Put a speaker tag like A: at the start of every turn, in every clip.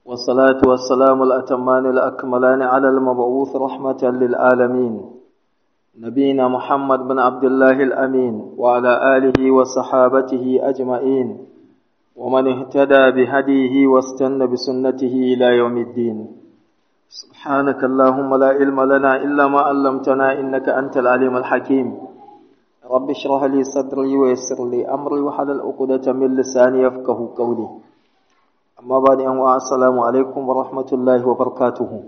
A: والصلاة والسلام الأتمان الأكملان على المبعوث رحمة للعالمين نبينا محمد بن عبد الله الأمين وعلى آله وصحابته أجمعين ومن اهتدى بهديه واستنى بسنته إلى يوم الدين سبحانك اللهم لا علم لنا إلا ما علمتنا إنك أنت العليم الحكيم رب اشرح لي صدري ويسر لي أمري وحلل عقدة من لساني يفقه قولي amma ba da yanwa assalamu alaikum wa rahmatullahi wa barakatuhu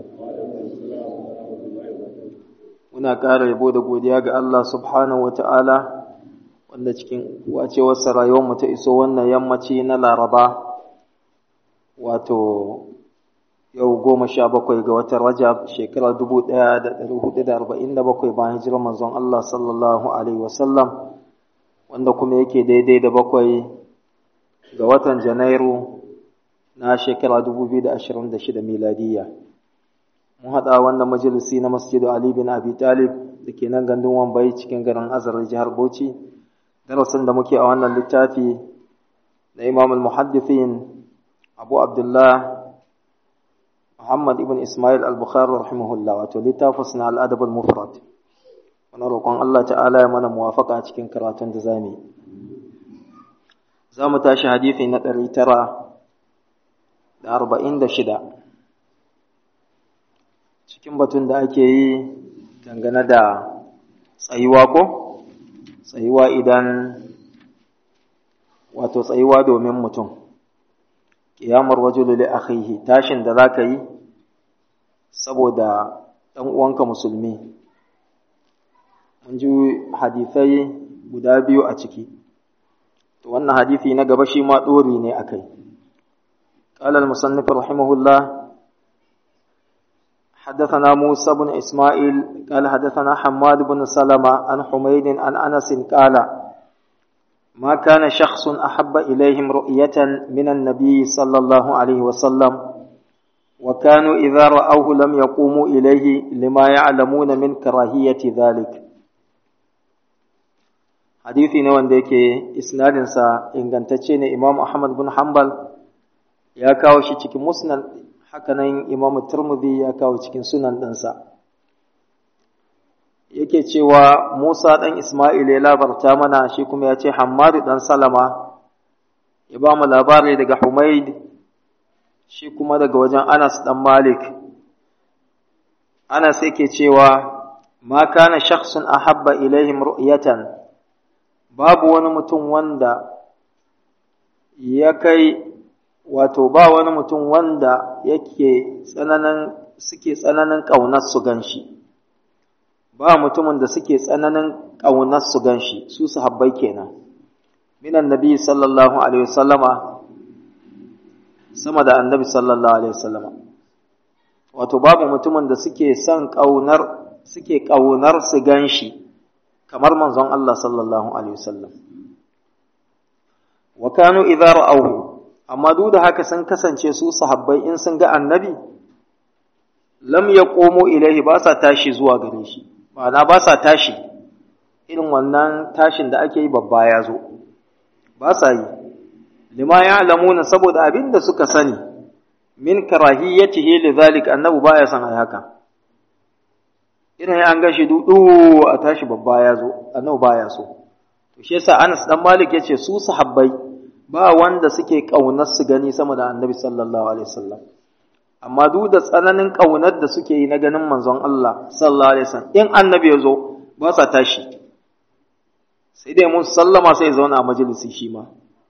A: muna ƙara yabo da godiya ga Allah subhanahu wa ta'ala wanda cikin wacewarsa rayuwarmu ta iso wannan yammaci na laraba wato yau goma sha bakwai ga watan rajab shekara dubu ɗaya da ɗari hudu da arba'in da bakwai bayan hijirar manzon Allah sallallahu alaihi wasallam wanda kuma yake daidai da bakwai ga watan janairu na shekara 2026 miladiyya mun haɗa wannan majalisi na masjidu Ali bin Abi Talib da ke nan gandun Wambai cikin garin Azar jihar Bauchi darasin da muke a wannan littafi na Imam al-Muhaddithin Abu Abdullah Muhammad ibn Ismail al-Bukhari rahimahullah wato littafin na al-Adab al-Mufrad wannan roƙon Allah ta'ala ya mana muwafaqa cikin karatun da zamu yi za mu tashi hadisi na ɗari tara da arba'in da shida cikin batun da ake yi dangane da tsayuwa ko tsayuwa idan wato tsayuwa domin mutum ƙiyamar wajulu li akhihi tashin da za ka yi saboda ɗan uwanka musulmi mun ji hadisai guda biyu a ciki to wannan hadisi na gaba shi ma ɗori ne a kai قال المصنف رحمه الله حدثنا موسى بن إسماعيل قال حدثنا حماد بن سلمة عن حميد عن أنس قال ما كان شخص أحب إليهم رؤية من النبي صلى الله عليه وسلم وكانوا إذا رأوه لم يقوموا إليه لما يعلمون من كراهية ذلك حديثي نوان ديكي إسناد سا إن كانت إمام أحمد بن حنبل ya kawo shi cikin musnad hakanan imamu turmudi ya kawo cikin sunan ɗinsa yake cewa musa ɗan ismail ya labarta mana shi kuma ya ce hammadu ɗan salama ya ba mu labari daga humaid shi kuma daga wajen anas ɗan malik anas yake cewa ma kana shakhsun ahabba ilaihim ru'yatan babu wani mutum wanda ya kai wato ba wani mutum wanda yake tsananin suke tsananin ƙaunar su ganshi ba mutumin da suke tsananin ƙaunar su ganshi su sahabbai kenan minan nabi sallallahu alaihi wasallama sama da annabi sallallahu alaihi wasallama wato babu mutumin da suke son ƙaunar suke ƙaunar su ganshi kamar manzon Allah sallallahu alaihi wasallam wa kanu idza ra'awhu amma duk da haka sun kasance su sahabbai in sun ga annabi lam ya komo ilaihi ba sa tashi zuwa gare shi ma'ana ba sa tashi irin wannan tashin da ake yi babba ya zo ba sa yi lima ya lamuna saboda abin da suka sani min karahiyyatihi li zalik annabi baya son ai haka irin an ga shi dudu a tashi babba ya zo annabi baya so to shi yasa Anas dan Malik yace su sahabbai ba wanda suke ƙaunar su gani sama da annabi sallallahu alaihi wasallam amma duk da tsananin ƙaunar da suke yi na ganin manzon Allah sallallahu alaihi wasallam in annabi ya zo ba sa tashi sai dai mun sallama sai zauna a majalisi shi ma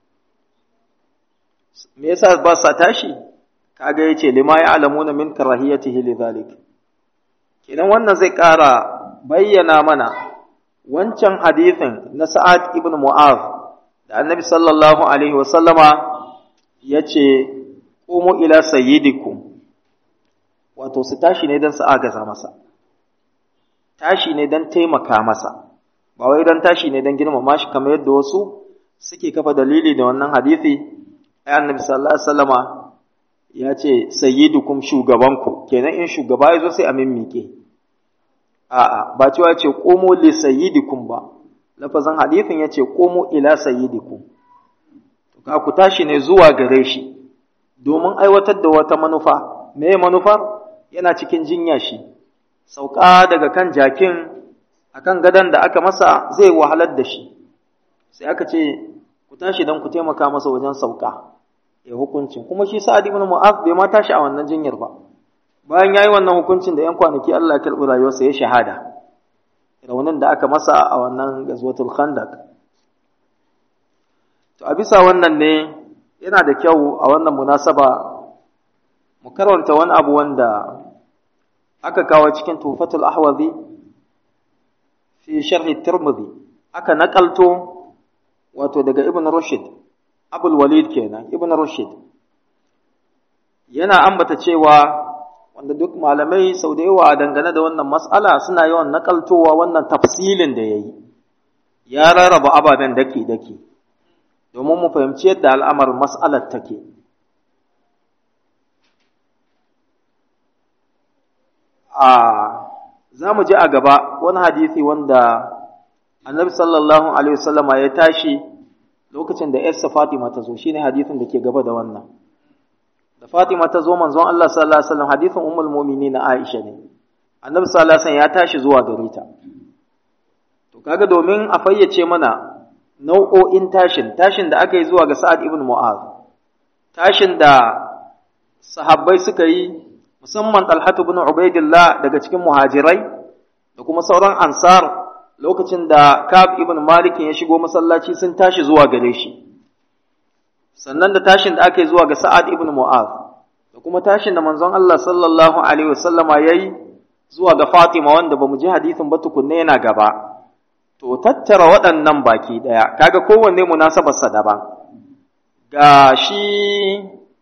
A: me yasa ba sa tashi kaga yace lima ya'lamuna min karahiyatihi lidhalik kenan wannan zai ƙara bayyana mana wancan hadithin na Sa'ad ibn Mu'adh da annabi sallallahu alaihi wasallama ya ce ƙumu ila sayyidikum wato su tashi ne don su agaza masa tashi ne don taimaka masa ba wai don tashi ne don girmama shi kamar yadda wasu suke kafa dalili da wannan hadisi ai annabi sallallahu alaihi wasallama ya ce sayyidukum shugabanku kenan in shugaba ya zo sai a mimmike a'a ba cewa ce ƙumu li sayyidikum ba lafazin hadithin ya ce komo ila sayyidikum ka ku tashi ne zuwa gare shi domin aiwatar da wata manufa me manufar yana cikin jinya shi sauka daga kan jakin akan gadon da aka masa zai wahalar da shi sai aka ce ku tashi don ku taimaka masa wajen sauka ya hukuncin kuma shi sa'ad ibn mu'az bai ma tashi a wannan jinyar ba bayan yayi wannan hukuncin da yan kwanaki Allah ya karbi rayuwarsa ya shahada raunin da aka masa a wannan gazwatul khandaq to a bisa wannan ne yana da kyau a wannan munasaba mu karanta wani abu wanda aka kawo cikin tufatul ahwazi fi sharhi tirmidhi aka nakalto wato daga ibn rushd abul walid kenan ibn rushd yana ambata cewa wanda duk malamai sau da yawa dangane da wannan mas'ala suna yawan nakaltowa wannan tafsilin da yayi ya rarraba ababen dake dake domin mu fahimci yadda al'amar mas'alar take a za mu ji a gaba wani hadisi wanda annabi sallallahu alaihi wasallama ya tashi lokacin da yarsa Fatima ta zo shine hadisin da ke gaba da wannan da Fatima ta zo manzon Allah sallallahu alaihi wasallam hadisin ummul mu'minin Aisha ne annabi sallallahu alaihi wasallam ya tashi zuwa gare ta to kaga domin a fayyace mana nau'o'in tashin tashin da aka yi zuwa ga Sa'ad ibn Mu'az tashin da sahabbai suka yi musamman Talhatu ibn Ubaidillah daga cikin muhajirai da kuma sauran ansar lokacin da Ka'ab ibn Malik ya shigo masallaci sun tashi zuwa gare shi sannan da tashin da aka yi zuwa ga Sa'ad ibn Mu'az da kuma tashin da manzon Allah sallallahu alaihi wasallama yayi zuwa ga Fatima wanda bamu ji hadisin ba tukunne yana gaba to tattara waɗannan baki ɗaya kaga kowanne munasabarsa daban ga shi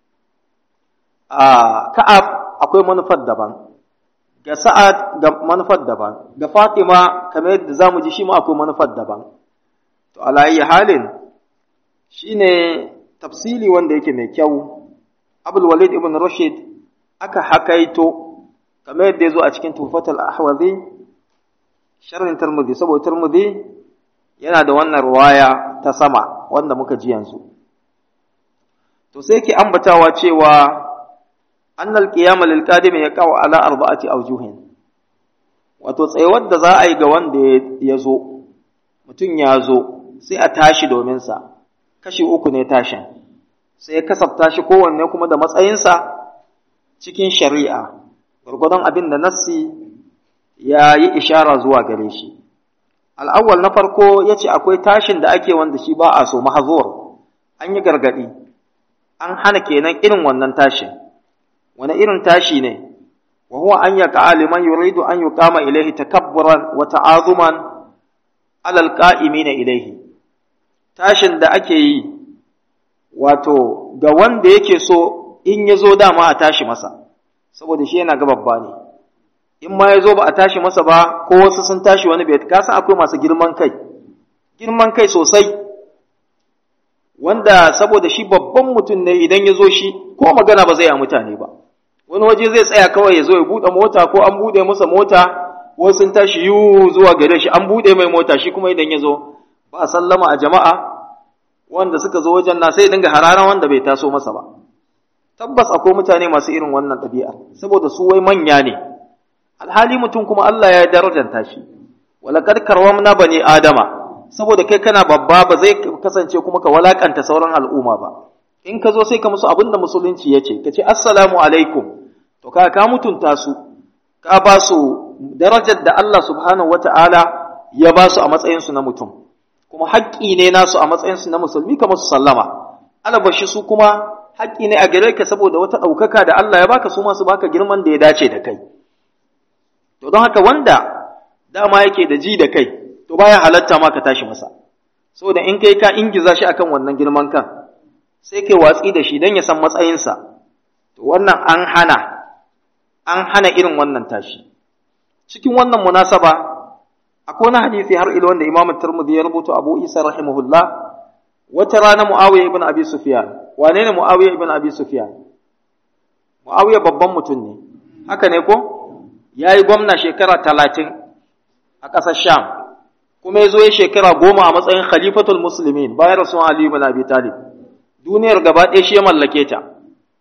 A: a Ka'ab akwai manufar daban ga Sa'ad ga manufar daban ga Fatima kamar yadda zamu ji shi ma akwai manufar daban to ala halin shine tafsili wanda yake mai kyau Abul Walid ibn Rashid aka hakaito kamar yadda yazo a cikin Tuhfatul Ahwazi sharhin Tirmidhi saboda Tirmidhi yana da wannan ruwaya ta sama wanda muka ji yanzu to sai ke ambatawa cewa أن القيام للقادم يقع على أربعة أوجه wato tsayuwar da za a yi ga wanda ya zo mutum ya zo sai a tashi domin sa kashi uku ne tashin sai ya kasafta shi kowanne kuma da matsayinsa cikin shari'a gwargwadon abin da nassi ya yi ishara zuwa gare shi al'awwal na farko ya ce akwai tashin da ake wanda shi ba a so mahazur an yi gargaɗi an hana kenan irin wannan tashin wani irin tashi ne wa huwa an yaqa liman yuridu an yuqama ilayhi takabburan wa ta'azuman ala alqa'imina ilayhi tashin da ake yi wato ga wanda yake so in ya zo dama a tashi masa saboda shi yana ga babba ne in ma ya zo ba a tashi masa ba ko wasu sun tashi wani bai ka san akwai masu girman kai girman kai sosai wanda saboda shi babban mutum ne idan ya zo shi ko magana ba zai yi mutane ba wani waje zai tsaya kawai ya zo ya buɗe mota ko an buɗe masa mota wasu sun tashi yu zuwa gare shi an buɗe mai mota shi kuma idan ya zo ba sallama a jama'a wanda suka zo wajen na sai dinga hararan wanda bai taso masa ba tabbas akwai mutane masu irin wannan ɗabi'a saboda su wai manya ne alhali mutum kuma Allah ya darajanta shi walaqad karramna bani adama saboda kai kana babba ba zai kasance kuma ka walakanta sauran al'umma ba in ka zo sai ka musu abin da musulunci ya ce ka ce assalamu alaikum to ka ka mutunta su ka ba su darajar da Allah subhanahu wata'ala ya ba su a matsayinsu na mutum kuma haƙƙi ne nasu a matsayinsu na musulmi ka musu sallama alabashi su kuma haƙƙi ne a gare ka saboda wata ɗaukaka da Allah ya baka su masu baka girman da ya dace da kai to don haka wanda dama yake da ji da kai to baya halatta ma ka tashi masa saboda in kai ka ingiza shi akan wannan girman kan sai kai watsi da shi don ya san matsayinsa to wannan an hana an hana irin wannan tashi cikin wannan munasaba akwai wani hadisi har ilo wanda Imam Tirmidhi ya rubuta Abu Isa rahimahullah wata rana Muawiya ibn Abi Sufyan wane ne Muawiya ibn Abi Sufyan Muawiya babban mutum ne haka ne ko yayi gwamna shekara talatin a ƙasar Sham kuma ya zo ya shekara goma a matsayin khalifatul muslimin bayan rasuwan Ali ibn Abi Talib duniyar gaba ɗaya shi ya mallake ta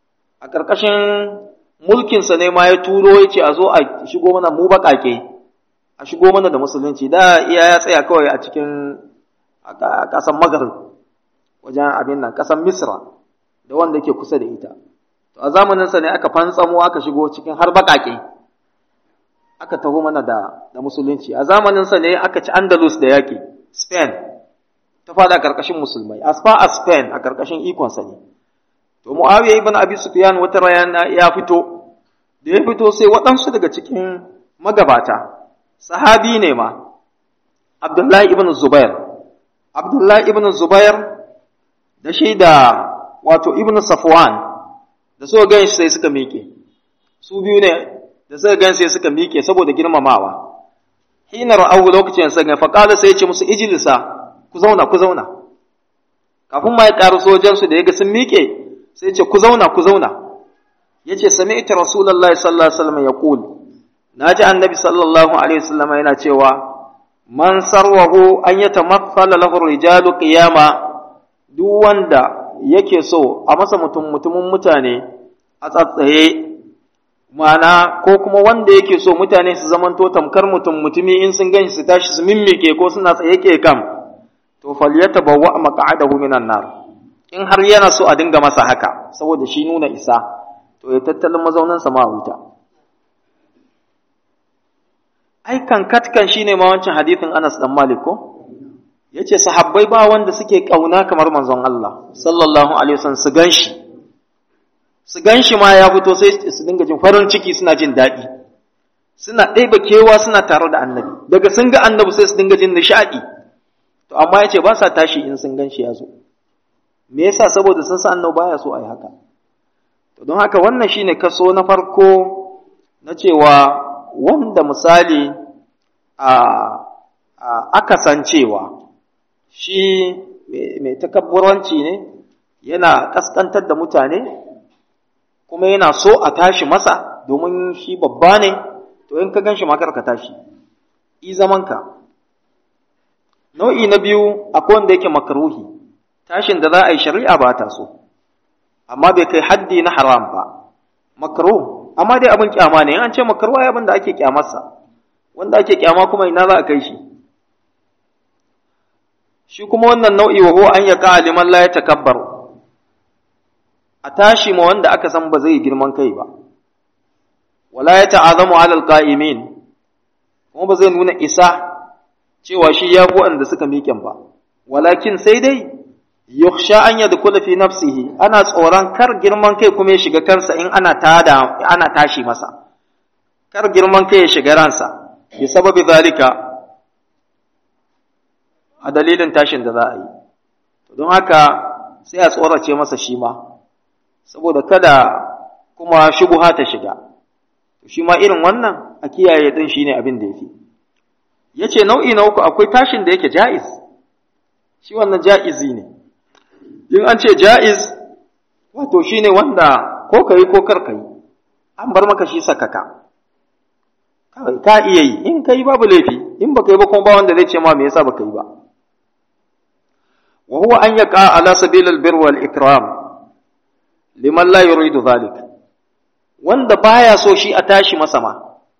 A: a ƙarƙashin mulkinsa ne ma ya turo ya ce a zo a shigo mana mu baƙaƙe a shigo mana da musulunci da iya ya tsaya kawai a cikin ƙasan magarib wajen abin nan ƙasan misra da wanda ke kusa da ita to a zamaninsa ne aka fantsamo aka shigo cikin har baƙaƙe aka taho mana da, da musulunci a zamaninsa ne aka ci andalus da yaƙi spain ta fada ƙarƙashin musulmai as far as spain a ƙarƙashin ikonsa ne to muawiya ibn abi sufyan wata rana ya fito da ya fito sai waɗansu daga cikin magabata sahabi ne ma abdullahi ibn zubair abdullahi ibn zubair da shi da wato ibn safwan da suka gan sai suka miƙe su biyu ne da suka gan sai suka miƙe saboda girmamawa hina ra'awu lokacin sa ga faqala sai ya ce musu ijlisa ku zauna ku zauna kafin ma ya ƙaru sojan su da yaga sun miƙe sai ya ce ku zauna ku zauna yace sami'tu rasulullahi sallallahu alaihi wasallam yaqul naji annabi sallallahu alaihi wasallam yana cewa man sarwahu an yatamaffala lahu rijalu qiyama duk wanda yake so a masa mutum mutumin mutane a tsatsaye mana ko kuma wanda yake so mutane su zamanto tamkar mutum mutumi in sun ganshi su tashi su mimmike ko suna tsaye ke kam to falyatabawwa maq'adahu minan nar in har yana so a dinga masa haka saboda shi nuna isa to ya tattalin mazaunin sa ma wuta ai kan katkan shine ma wancan hadithin Anas dan Malik ko yace sahabbai ba wanda suke kauna kamar manzon Allah sallallahu alaihi wasallam su ganshi su ganshi ma ya fito sai su dinga jin farin ciki suna jin daɗi suna ɗeba kewa suna tare da annabi daga sun ga annabi sai su dinga jin nishaɗi to amma yace ba sa tashi in sun ganshi ya zo me yasa saboda sun san annabi baya so ai haka to don haka wannan shine kaso na farko na cewa wanda misali a aka san cewa shi mai takabburanci ne yana kaskantar da mutane kuma yana so a tashi masa domin shi babba ne to in ka gan shi makar ka tashi i zamanka nau'i na biyu akwai wanda yake makaruhi tashin da za a yi shari'a ba ta so amma bai kai haddi na haram ba makaruh amma dai abin kyama ne an ce makaruwa ya abin da ake kyamarsa wanda ake kyama kuma ina za a kai shi shi kuma wannan nau'i wa huwa an yaqa liman la yatakabbar a tashi ma wanda aka san ba zai girman kai ba wala yata'azamu 'ala alqa'imin kuma ba zai nuna isa cewa shi ya fi wanda suka miƙen ba walakin sai dai yukhsha an yadkhula fi nafsihi ana tsoron kar girman kai kuma ya shiga kansa in ana tada ana tashi masa kar girman kai ya shiga ransa bi sababi zalika a dalilin tashin da za a yi don haka sai a tsorace masa shi ma saboda kada kuma shubuha ta shiga shi ma irin wannan a kiyaye din shine abin da yafi yace nau'i na uku akwai tashin da yake ja'iz shi wannan ja'izi ne in an ce ja'iz wato shine wanda ko kai ko kar kai an bar maka shi sakaka kawai ka iya yi in kai babu laifi in baka yi ba kuma ba wanda zai ce ma me yasa baka yi ba wa huwa an yaqa ala sabil al birr wal ikram liman la yuridu dhalik wanda baya so shi a tashi masa ma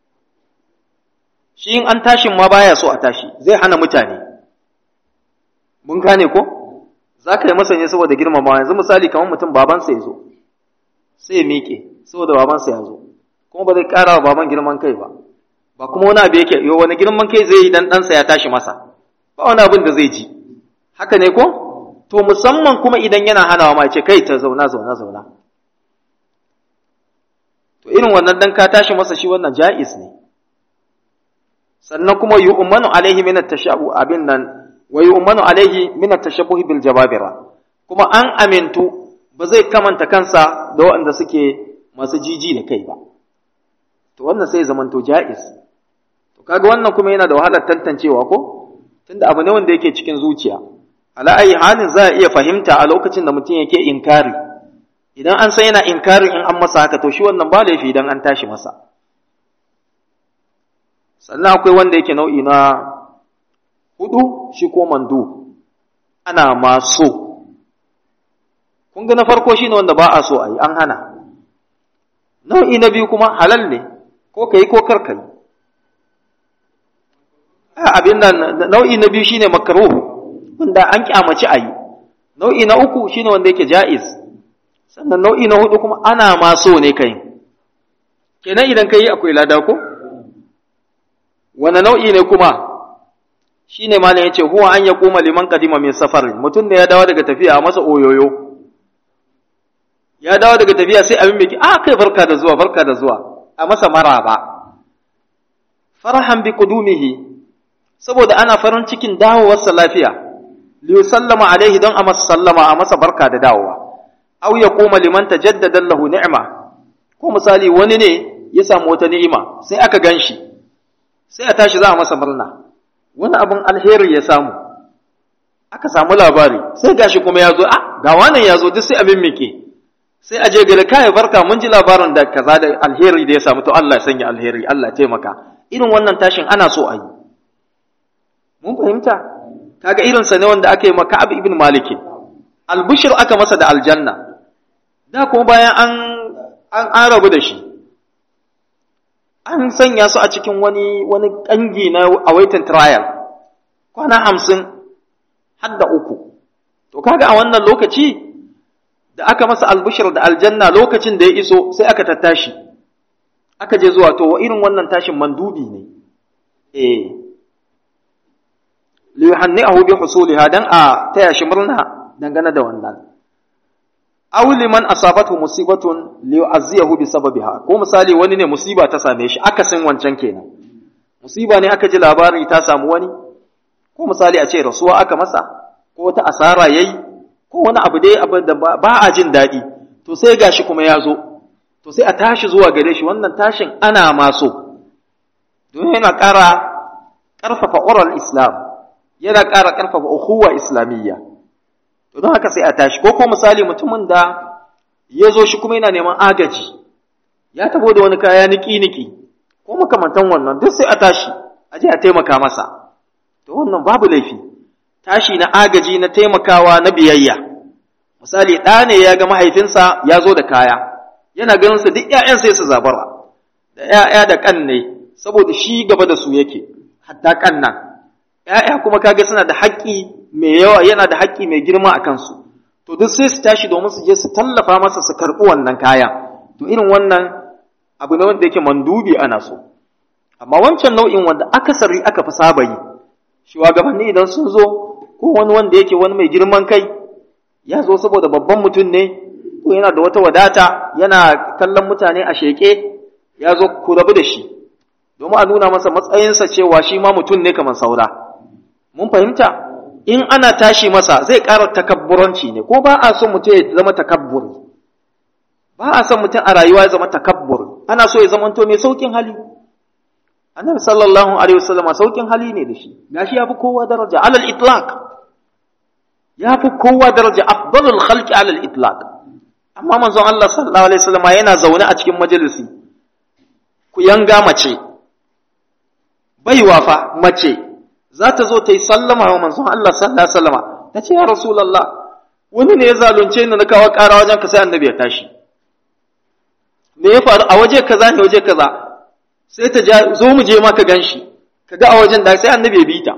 A: shi in an tashin ma baya so a tashi zai hana mutane mun gane ko za ka yi masa ne saboda girmamawa yanzu misali kamar mutum babansa ya zo sai ya miƙe saboda babansa ya zo kuma ba zai ƙara wa baban girman kai ba ba kuma wani abu yake yau wani girman kai zai yi dan ɗansa ya tashi masa ba wani abin da zai ji haka ne ko to musamman kuma idan yana hanawa ma ce kai ta zauna zauna zauna to irin wannan dan ka tashi masa shi wannan ja'iz ne sannan kuma yu'manu alaihi min at-tashabbu abin nan wa yu'manu alaihi min at-tashabbuh bil jababira kuma an amintu ba zai kamanta kansa da waɗanda suke masu jiji da kai ba to wannan sai zamanto ja'iz to kaga wannan kuma yana da wahalar tantancewa ko tunda abu ne wanda yake cikin zuciya ala ayi halin za a iya fahimta a lokacin da mutum yake inkari idan an san yana inkarin in an masa haka to shi wannan ba laifi idan an tashi masa sannan akwai wanda yake nau'i na hudu shi ko mandu ana ma so kun ga na farko shine wanda ba a so a yi an hana nau'i na biyu kuma halal ne ko kai ko kar kai abin nan nau'i na biyu shine makruh wanda an kyamaci ayi nau'i na uku shine wanda yake ja'iz sannan nau'i na hudu kuma ana ma so ne kai kenan idan kai akwai lada ko wani nau'i ne kuma shine malam yace huwa an yaquma liman qadima min safar mutum da ya dawo daga tafiya a masa oyoyo ya dawo daga tafiya sai abin miki a kai barka da zuwa barka da zuwa a masa maraba farahan bi qudumihi saboda ana farin cikin dawowarsa lafiya li sallama alaihi don a masa sallama a masa barka da dawowa aw yaquma liman tajaddada lahu ni'ma ko misali wani ne ya samu wata ni'ima sai aka ganshi sai a tashi za a masa murna wani abin alheri ya samu aka samu labari sai gashi kuma ya zo a ga wannan ya zo duk sai abin mike sai a je gari kai barka mun ji labarin da kaza da alheri da ya samu to Allah ya sanya alheri Allah ya taimaka irin wannan tashin ana so a yi mun fahimta kaga irin sa ne wanda aka yi maka Abu ibn Malik albushir aka masa da aljanna da kuma bayan an an an rabu da shi an sanya su a cikin wani wani kangi na awaiting trial kwana hamsin har da uku to kaga a wannan lokaci da aka masa albushir da aljanna lokacin da ya iso sai aka tattashi aka je zuwa to irin wannan tashin mandubi ne eh li yuhanni'ahu bi husuliha dan a taya shi murna dangane da wannan aw liman asabathu musibatun li yu'azziyahu bi sababiha ko misali wani ne musiba ta same shi akasin wancan kenan musiba ne aka ji labari ta samu wani ko misali a ce rasuwa aka masa ko ta asara yayi ko wani abu dai abu da ba a jin daɗi to sai gashi kuma ya zo to sai a tashi zuwa gare shi wannan tashin ana maso don yana ƙara ƙarfafa oral islam yana ƙara ƙarfafa ukhuwa islamiyya to don haka sai a tashi ko ko misali mutumin da ya zo shi kuma yana neman agaji ya tabo da wani kaya niki-niki ko makamantan wannan duk sai a tashi a je a taimaka masa to wannan babu laifi tashi na agaji na taimakawa na biyayya misali ɗa ne ya ga mahaifinsa ya zo da kaya yana ganin su duk ƴaƴan sai su zabara da ƴaƴa da ƙan ne saboda shi gaba da su yake hatta ƙan nan ƴaƴa kuma kaga suna da haƙƙi mai yawa yana da haƙƙi mai girma a kansu to duk sai su tashi domin su je su tallafa masa su karɓi wannan kaya to irin wannan abu ne wanda yake mandubi ana so amma wancan nau'in wanda akasari aka fi saba yi shugabanni idan sun zo ko wani wanda yake wani mai girman kai ya zo saboda babban mutum ne ko yana da wata wadata yana kallon mutane a sheke ya zo ku rabu da shi domin a nuna masa matsayinsa cewa shi ma mutum ne kamar saura mun fahimta in ana tashi masa zai ƙara takabburanci ne ko ba a son mutum ya zama takabbur ba a son mutum a rayuwa ya zama takabbur ana so ya zama to mai saukin hali annabi sallallahu alaihi wasallama saukin hali ne da shi gashi yafi kowa daraja alal itlaq yafi kowa daraja afdalul khalqi alal itlaq amma manzon Allah sallallahu alaihi wasallama yana zaune a cikin majalisi ku yanga mace baiwa fa mace za ta zo ta yi sallama wa manzon Allah sallallahu alaihi wasallama ta ce ya rasulullah wani ne ya zalunce ni na kawo ƙara wajen ka sai annabi ya tashi me ya faru a waje kaza ne waje kaza sai ta ja zo mu je maka ganshi ka ga a wajen da sai annabi ya bi ta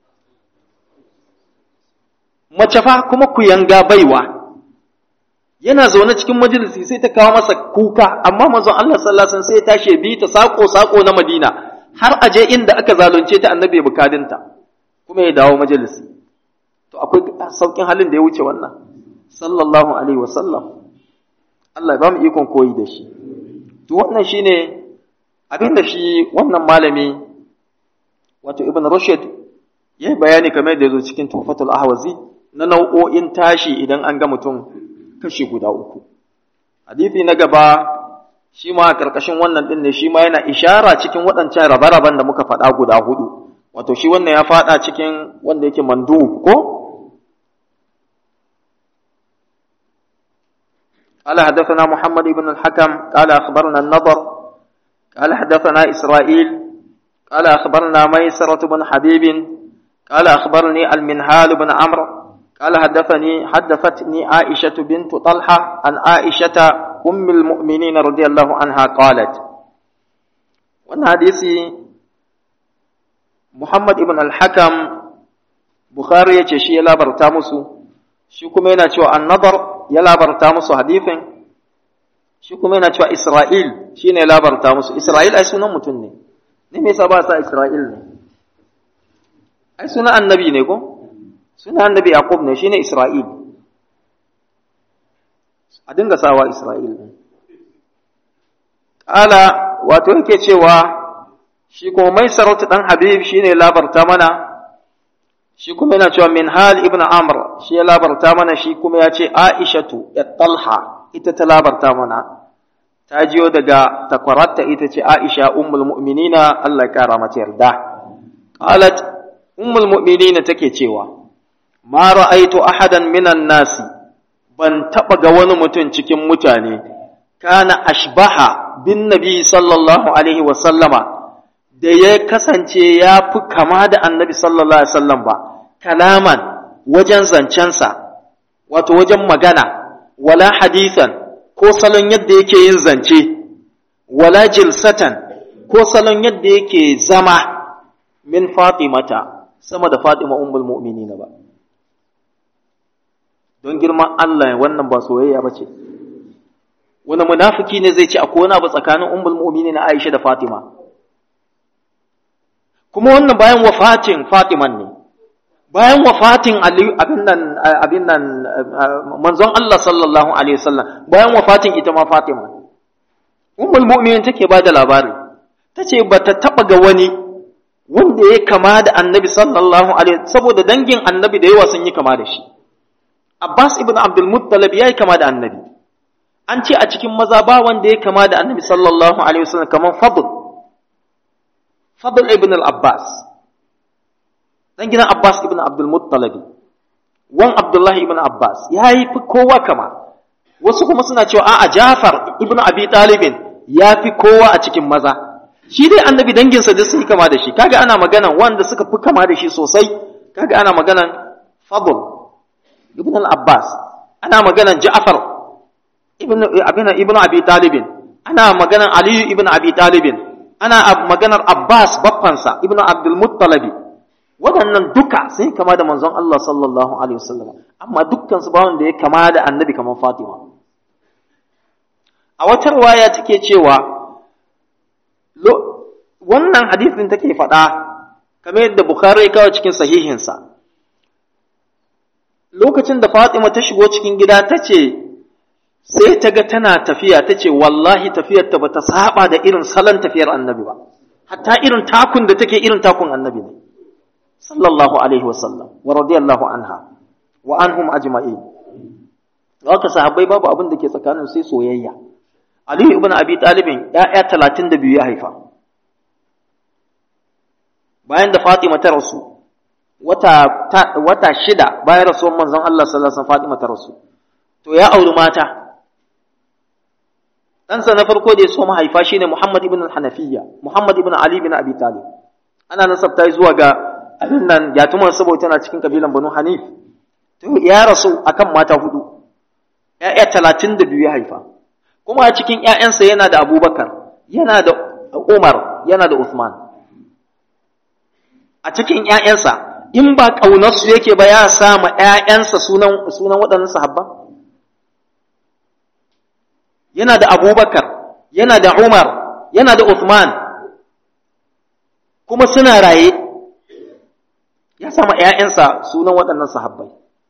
A: mace fa kuma ku yanga baiwa yana zaune cikin majalisi sai ta kawo masa kuka amma manzon Allah sallallahu alaihi wasallam sai ya tashi ya bi ta sako sako na Madina har aje inda aka zalunce ta annabi ya bukadinta kuma ya dawo majalisi to akwai saukin halin da ya wuce wannan sallallahu alaihi wasallam Allah ya ba mu ikon koyi da shi to wannan shine abin da shi wannan malami wato ibn rushd ya yi bayani kamar da ya zo cikin tuhfatul ahwazi na nau'o'in tashi idan an ga mutum kashi guda uku hadisi na gaba shi ma karkashin wannan din ne shi ma yana ishara cikin waɗancan rabe-raben da muka faɗa guda hudu wato shi wannan ya faɗa cikin wanda yake mandu ko قال حدثنا محمد بن الحكم قال أخبرنا النضر قال حدثنا إسرائيل قال أخبرنا ميسرة بن حبيب قال أخبرني المنهال بن عمرو قال حدثني حدثتني عائشة بنت طلحة عن عائشة أم المؤمنين رضي الله عنها قالت وانا حديثي محمد ابن الحكم بخاري يتشي لا برتامسو shi kuma yana cewa annabar ya labarta musu hadithin shi kuma yana cewa Isra'il shi ne labarta musu Isra'il ai sunan mutum ne ne me yasa ba sa Isra'il ne ai sunan annabi ne ko sunan annabi Yaqub ne shine Isra'il a dinga sawa Isra'il ne Ƙala wato yake cewa shi kuma mai sarauta ɗan Habib shi ne labarta mana shi kuma yana cewa min hal ibn amr shi ya labarta mana shi kuma ya ce aishatu ya talha ita ta labarta mana ta jiyo daga takwararta ita ce aisha ummul mu'minina Allah ya kara mata yarda qalat ummul mu'minina take cewa ma ra'aitu ahadan minan nasi ban taba ga wani mutum cikin mutane kana ashbaha bin nabi sallallahu alaihi wa sallama da ya kasance ya fi kama da annabi sallallahu alaihi wasallam ba kalaman wajen zancensa wato wajen magana wala hadisan ko salon yadda yake yin zance wala jilsatan ko salon yadda yake zama min fatimata sama da fatima ummul mu'minin ba don girman Allah wannan ba soyayya ba ce wani munafiki ne zai ce akwai wani abu tsakanin ummul mu'minin Aisha da Fatima kuma wannan bayan wafatin Fatiman ne bayan wafatin Ali abin nan abin nan manzon Allah sallallahu alaihi wasallam bayan wafatin ita ma Fatima ummul mu'minin take ba da labari tace bata taba ga wani wanda ya kama da annabi sallallahu alaihi saboda dangin annabi da yawa sun yi kama da shi Abbas ibn Abdul Muttalib yayi kama da annabi an ce a cikin maza ba wanda ya kama da annabi sallallahu alaihi wasallam kamar Fadl Fadl ibn al-Abbas dan gidan Abbas ibn Abdul Muttalib wan Abdullah ibn Abbas yayi fi kowa kama wasu kuma suna cewa a'a Jafar ibn Abi Talib ya fi kowa a cikin maza shi dai annabi danginsa duk sun yi kama da shi kaga ana maganan wanda suka fi kama da shi sosai kaga ana maganan Fadl ibn al-Abbas ana maganan Ja'far ibn ibn ibn Abi Talib ana maganan Ali ibn Abi Talib ana maganar Abbas baffansa ibn Abdul Muttalib waɗannan duka sun kama da manzon Allah sallallahu alaihi wasallam amma dukkan su ba wanda ya kama da annabi kamar Fatima a wata riwaya take cewa wannan hadisin take faɗa kamar yadda Bukhari ya kawo cikin sahihinsa lokacin da Fatima ta shigo cikin gida ta ce sai ta ga tana tafiya ta ce wallahi tafiyarta ba ta saba da irin salon tafiyar annabi ba hatta irin takun da take irin takun annabi ne sallallahu alaihi wasallam wa radiyallahu anha wa anhum ajma'in haka sahabbai babu abin da ke tsakanin sai soyayya Ali ibn Abi Talib ya'ya 32 ya haifa bayan da Fatima ta rasu wata wata shida bayan rasuwar manzon Allah sallallahu alaihi wasallam Fatima ta rasu to ya auri mata ɗansa na farko da ya so mahaifa shine Muhammad ibn al-Hanafiyya Muhammad ibn Ali ibn Abi Talib ana nasabta zuwa ga abin nan yatuman saboda tana cikin kabilan Banu Hanif to ya rasu akan mata hudu ƴaƴa talatin da biyu ya haifa kuma a cikin ƴaƴansa yana da Abubakar yana da Umar yana da Uthman a cikin ƴaƴansa in ba ƙaunarsu yake ba ya sa ma ƴaƴansa sunan sunan waɗannan sahabba yana da Abubakar yana da Umar yana da Uthman kuma suna raye ya sama ‘ya'yansa sunan waɗannan sahabbai.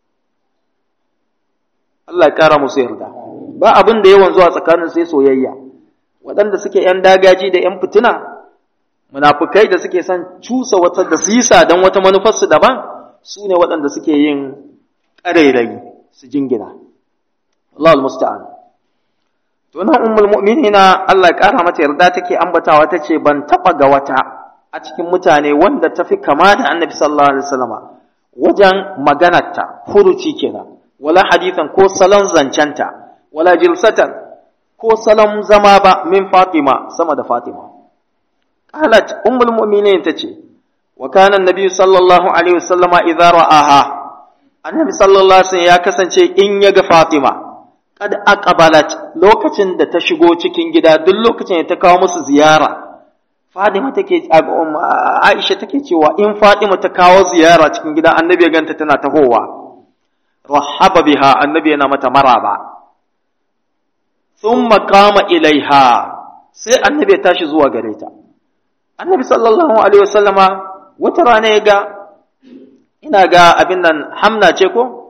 A: Allah ya ƙara musu yarda, ba abin da yawan zuwa tsakanin sai soyayya, waɗanda suke ‘yan dagaji da ‘yan fitina, munafukai da suke son cusa wata da sisa don wata manufarsu daban, su ne waɗanda suke yin ƙarairayi su jingina. Allah al-musta'an. To nan ummul mu'minina Allah ya ƙara mata yarda take ambatawa ta ce ban taɓa ga wata a cikin mutane wanda ta fi kama da annabi sallallahu alaihi wasallama wajen maganarta furuci kenan wala hadithan ko salon zancenta wala jilsatan ko salon zama ba min fatima sama da fatima qalat ummul mu'minin tace wa kana annabi sallallahu alaihi wasallama idza ra'aha annabi sallallahu alaihi wasallam ya kasance in ya ga Fatima kad aqbalat lokacin da ta shigo cikin gida duk lokacin da ta kawo musu ziyara Fatima take Aisha take cewa in Fatima ta kawo ziyara cikin gida annabi ya ganta tana tahowa rahaba biha annabi yana mata maraba thumma qama ilaiha sai annabi ya tashi zuwa gare ta annabi sallallahu alaihi wasallama wata rana ya ga ina ga abin nan hamna ce ko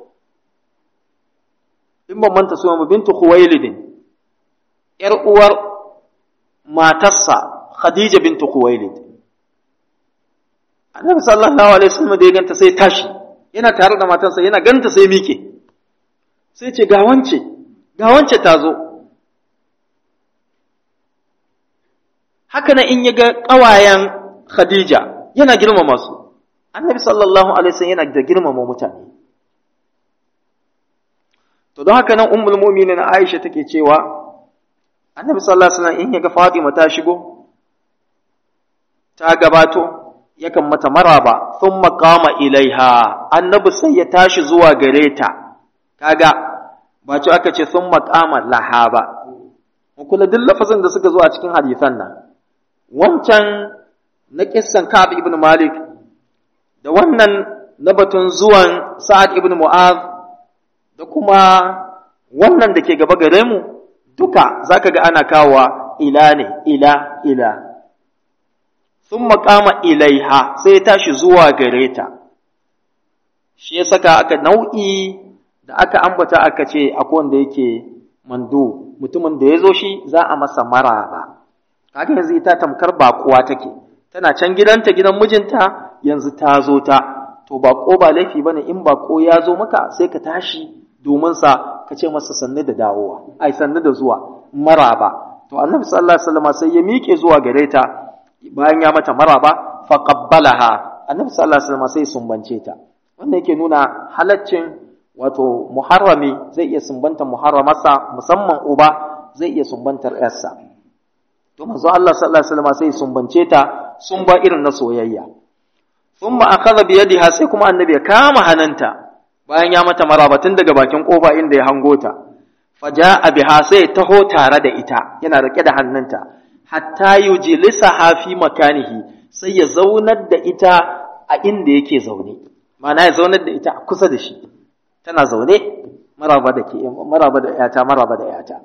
A: in ban manta suna bintu khuwailid yar uwar matarsa khadija bintu khuwailid annabi sallallahu alaihi wasallam da ya ganta sai tashi yana tare da matarsa yana ganta sai mike sai ce ga wance ga wance ta zo haka nan in ya ga ƙawayen khadija yana girmama su annabi sallallahu alaihi wasallam yana da girmama mutane to don haka nan ummul mu'minin Aisha take cewa annabi sallallahu alaihi wasallam in ya ga Fatima ta shigo ta gabato yakan mata maraba thumma qama ilaiha annabi sai ya tashi zuwa gare ta kaga ba ci aka ce thumma qama laha ba kula duk lafazin da suka zo a cikin hadisan nan wancan na kissan Ka'ab ibn Malik da wannan na batun zuwan Sa'ad ibn Mu'az da kuma wannan da ke gaba gare mu duka zaka ga ana kawowa ila ne ila ila sun makama ilaiha sai tashi zuwa gare ta shi ya saka aka nau'i da aka ambata aka ce akwai wanda yake mando mutumin da ya zo shi za a masa maraba kaga yanzu ita tamkar baƙuwa take tana can gidanta gidan mijinta yanzu ta zo ta to baƙo ba laifi bane in baƙo ya zo maka sai ka tashi domin sa ka ce masa sannu da dawowa ai sannu da zuwa maraba to annabi sallallahu alaihi wasallam sai ya miƙe zuwa gare ta bayan ya mata maraba fa qabbalaha annabi sallallahu alaihi wasallam sai sumbance ta wannan yake nuna halaccin wato muharrami zai iya sumbantar muharramarsa musamman uba zai iya sumbantar yarsa to manzo Allah sallallahu alaihi wasallam sai sumbance ta sumba irin na soyayya thumma akhadha bi yadiha sai kuma annabi ya kama hananta bayan ya mata maraba tun daga bakin kofa inda ya hango ta faja'a biha sai taho tare da ita yana rike da hannunta hatta yujlisaha fi makanihi sai ya zaunar da ita a inda yake zaune ma'ana ya zaunar da ita a kusa da shi tana zaune maraba da ke maraba da yata maraba da yata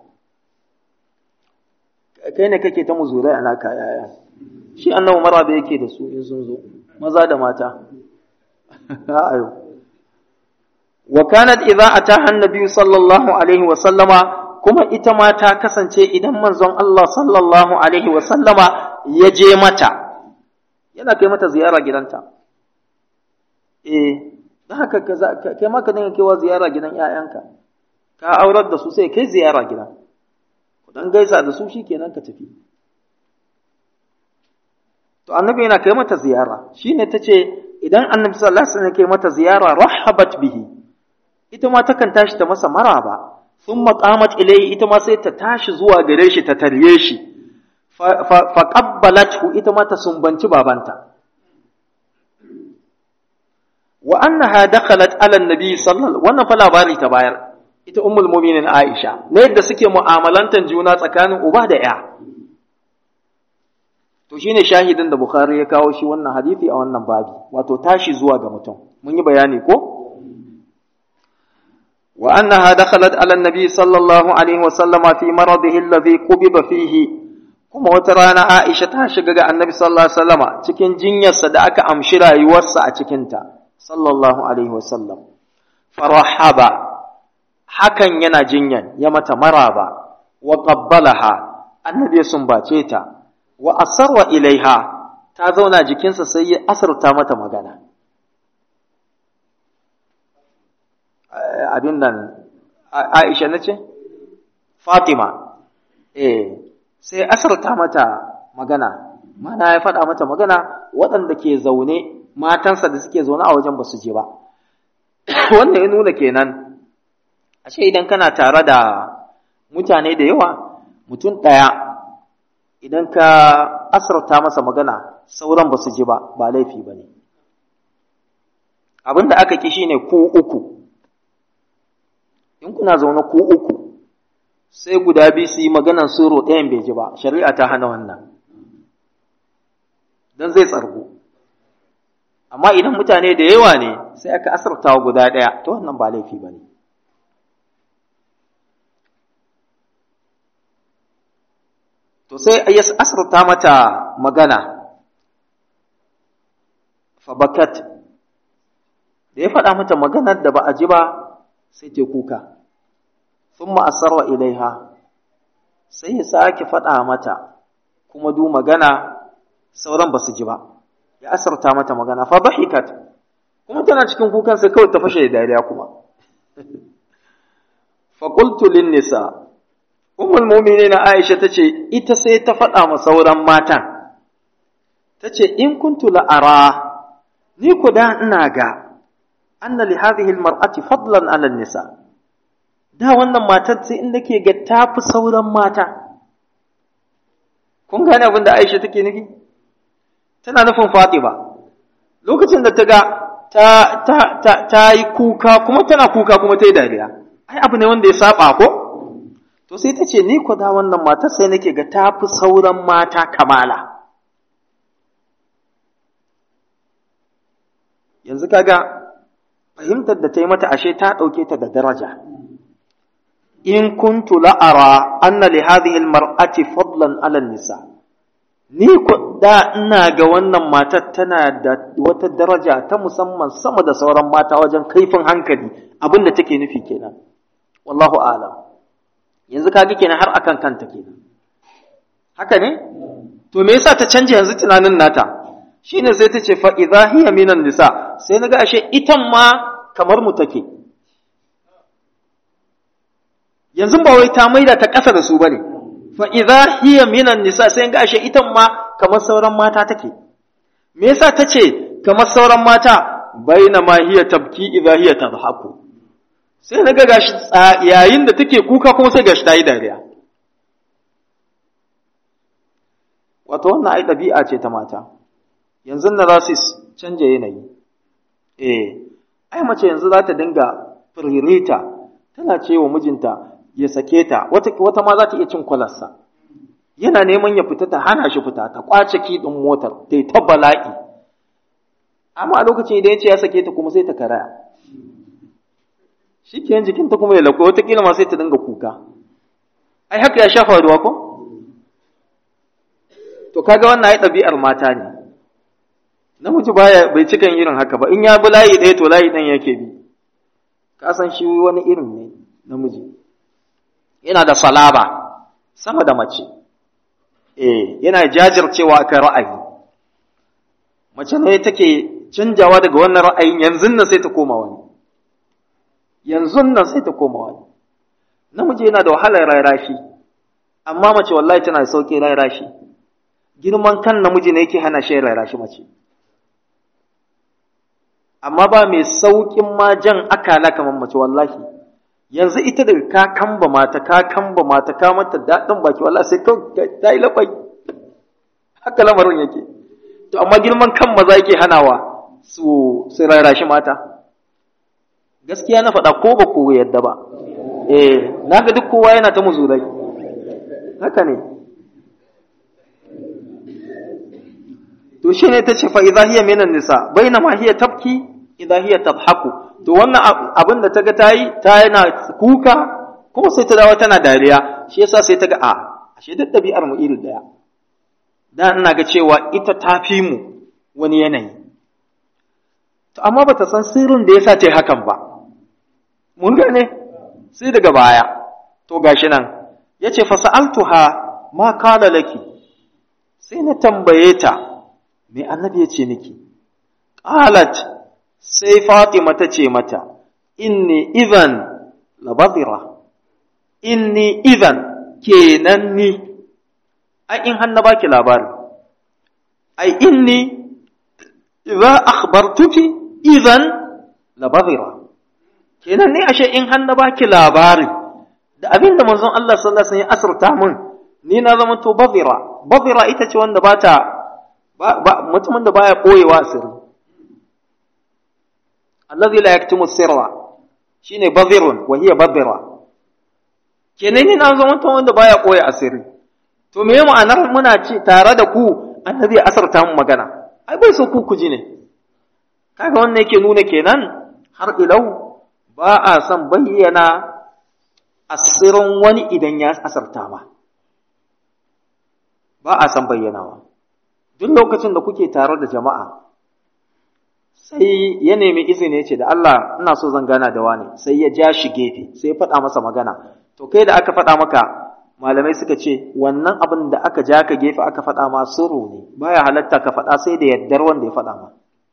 A: kai ne kake ta muzurai a naka yaya shi annabi maraba yake da su in sun zo maza da mata ayo wa kanat idza ataha annabi sallallahu alaihi wa sallama kuma ita ma ta kasance idan manzon Allah sallallahu alaihi wa sallama ya je mata yana kai mata ziyara gidanta eh dan haka kai ma ka dinga kaiwa ziyara gidan ƴaƴanka ka aurar da su sai kai ziyara gidan ku dan gaisa da su shikenan ka tafi to annabi yana kai mata ziyara shine tace idan annabi sallallahu alaihi wasallam kai mata ziyara rahabat bihi ita ma takan tashi ta masa maraba thumma qamat ilayhi ita ma sai ta tashi zuwa gare shi ta tarye shi fa qabbalathu ita ma ta sumbanci babanta wa annaha dakhalat ala annabi sallallahu wannan fa labari ta bayar ita ummul mu'minin Aisha ne yadda suke mu'amalantan juna tsakanin uba da ya to shine shahidin da Bukhari ya kawo shi wannan hadisi a wannan babi wato tashi zuwa ga mutum mun yi bayani ko wa annaha dakhalat ala annabi sallallahu alaihi wa sallama fi maradihi alladhi qubiba fihi kuma wata rana Aisha ta shiga ga annabi sallallahu alaihi wasallama cikin jinyarsa da aka amshi rayuwarsa a cikinta sallallahu alaihi wasallam farahaba hakan yana jinyan ya mata maraba wa qabbalaha annabi ya sumbace ta wa asarwa ilaiha ta zauna jikinsa sai ya asarta mata magana abin nan Aisha nace Fatima eh sai asarta mata magana mana ya faɗa mata magana waɗanda ke zaune matansa da suke zaune a wajen ba su je ba wannan ya nuna kenan ashe idan kana tare da mutane da yawa mutum ɗaya idan ka asarta masa magana sauran ba su ji ba ba laifi ba ne abin da aka ki shine ku uku in kuna zaune ko uku sai guda biyu su yi maganan suro ɗayan bai ji ba shari'a ta hana wannan don zai tsargu amma idan mutane da yawa ne sai aka asarta guda ɗaya to wannan ba laifi ba ne to sai ya asarta mata magana fabakat da ya faɗa mata maganar da ba a ji ba sai ta kuka sun ma'asarwa ilaiha sai ya sake faɗa mata kuma du magana sauran ba su ji ba ya asarta mata magana fa dhahikat kuma tana cikin kukan sai kawai ta fashe da dariya kuma fa qultu lin nisa ummul mu'minin Aisha tace ita sai ta faɗa ma sauran matan tace in kuntu la ara ni ku da ina ga anna li hadhihi almar'ati fadlan 'ala nisa da wannan matar sai in nake ga tafi sauran mata kun gane abin da Aisha take nufi tana nufin Fatima lokacin da ta ga ta ta ta, ta yi kuka kuma tana kuka kuma ta yi dariya ai abu ne wanda ya saba ko to sai ta ce ni ko da wannan matar sai nake ga tafi sauran mata kamala yanzu kaga fahimtar da ta yi mata ashe ta ɗauke ta da daraja in kuntu la'ara anna li hadhihi almar'ati fadlan 'ala nisa ni ko da ina ga wannan matar tana da wata daraja ta musamman sama da sauran mata wajen kaifin hankali abinda take nufi kenan wallahu a'lam yanzu kaga kenan har akan kanta kenan haka ne to me yasa ta canje yanzu tunanin nata shine sai ta ce fa idha hiya minan nisa sai naga ashe itan ma kamar mu take yanzu ba wai ta maida ta ƙasa da su bane fa idza hiya minan nisa sai ga ashe itan ma kamar sauran mata take me yasa tace kamar sauran mata baina ma hiya tabki idza hiya tadhaku sai naga gashi yayin da take kuka kuma sai gashi tayi dariya wato wannan ai dabi'a ce ta mata yanzu na za su canja yanayi eh ai mace yanzu za ta dinga firirita tana ce wa mijinta ya sake ta wata, wata ma za ta iya cin kwalarsa yana neman ya fita ta hana shi fita ta kwace kiɗin motar ta yi ta bala'i amma a lokacin idan ya ce ya sake ta kuma sai ta karaya shi ke jikinta kuma ya lakwai watakila ma sai ta dinga kuka ai haka ya shafa ruwa ko to kaga wannan ai ɗabi'ar mata ne namiji baya bai cikan irin haka ba in ya bi layi ɗaya to layi ɗan yake bi ka san shi wani irin ne namiji yana da salaba sama da mace eh yana jajircewa akan ra'ayi mace ne take canjawa daga wannan ra'ayin yanzu nan sai ta koma wani yanzu nan sai ta koma wani namiji yana da wahalar rairashi amma mace wallahi tana da sauƙi rairashi girman kan namiji ne yake hana shi rairashi mace amma ba mai sauƙin ma jan akala kamar mace wallahi yanzu ita daga ka kamba mata ka kamba mata ka mata daɗin baki wallahi sai ka ta yi labai haka lamarin yake to amma girman kan maza yake hanawa su su rarashi mata gaskiya na faɗa ko ba ku yadda ba eh naga duk kowa yana ta muzurai haka ne to shine tace fa idza hiya minan nisa bainama hiya tabki idza hiya tadhaku to wannan abin da ta ga ta yi ta yana kuka kuma sai ta dawo tana dariya shi yasa sai ta ga a ashe duk ɗabi'ar mu iri ɗaya da ina ga cewa ita ta fi mu wani yanayi to amma bata san sirrin da yasa ta yi hakan ba mun gane sai daga baya to gashi nan yace fa sa'altuha ma qala laki sai na tambaye ta me annabi ya ce miki qalat sai Fatima ta ce mata, Inni idan labazira, inni idan kenan ni, ai in hannu baki labari, ai inni idza akhbartuki idan labazira, kenan ni ashe in hannu baki labari, da abin da manzon Allah sallallahu Alaihi wasallam ya asirta min, ni na zama to bazira, bazira ita ce wanda ba ta, mutumin da baya ɓoyewa asiri. allazi la yaktumu sirra shine bazirun wa hiya bazira kenan ni na zama mutum wanda baya koya asiri to me ma'anar muna ci tare da ku annabi ya asarta mu magana ai bai so ku kuji ne kaga wannan yake nuna kenan har ilau ba a son bayyana asirin wani idan ya asarta ma ba a son bayyanawa duk lokacin da kuke tare da jama'a sai ya nemi izini ce da Allah ina so zan gana da wani sai ya ja shi gefe sai ya faɗa masa magana to kai da aka faɗa maka malamai suka ce wannan abin da aka ja ka gefe aka faɗa ma sirru ne baya halatta ka faɗa sai da yardar wanda ya faɗa ma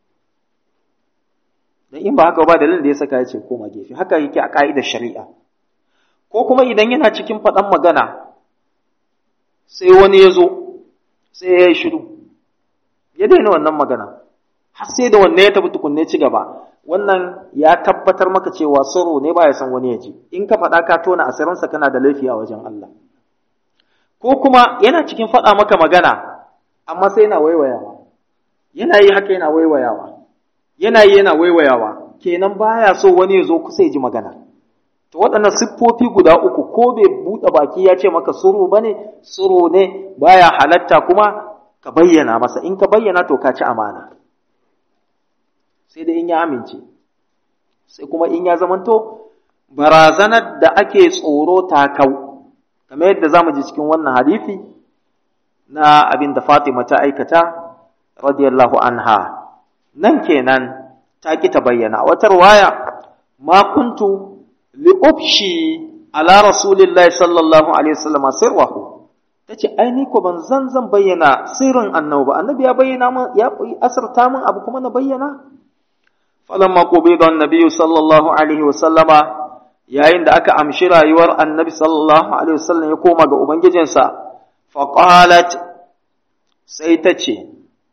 A: dan in ba haka ba dalilin da ya saka ya ce koma gefe haka yake a ka'idar shari'a ko kuma idan yana cikin faɗan magana sai wani ya zo sai ya yi shiru ya daina wannan magana har sai da wanne ya tafi tukunne ci gaba wannan ya tabbatar maka cewa sirru ne ba ya san wani ya ji in ka faɗa ka tona asirinsa kana da laifi a wajen Allah ko kuma yana cikin faɗa maka magana amma sai yana waiwayawa yana yi haka yana waiwayawa yana yi yana waiwayawa kenan baya so wani ya zo kusa ya ji magana to waɗannan siffofi guda uku ko bai buɗe baki ya ce maka suru bane suru ne baya halatta kuma ka bayyana masa in ka bayyana to ka ci amana sai da in ya amince sai kuma in ya zamanto barazanar da ake tsoro ta kau kamar yadda zamu ji cikin wannan hadisi na abin da Fatima ta aikata radiyallahu anha nan kenan ta ki ta bayyana wata riwaya ma kuntu li ubshi ala rasulillahi sallallahu alaihi wasallam sirrahu tace ai ni ko ban zan zan bayyana sirrin annabi ba annabi ya bayyana min ya asarta min abu kuma na bayyana falamma qubida annabi sallallahu alaihi wasallama yayin da aka amshi rayuwar annabi sallallahu alaihi wasallam ya koma ga ubangijinsa faqalat sai ta ce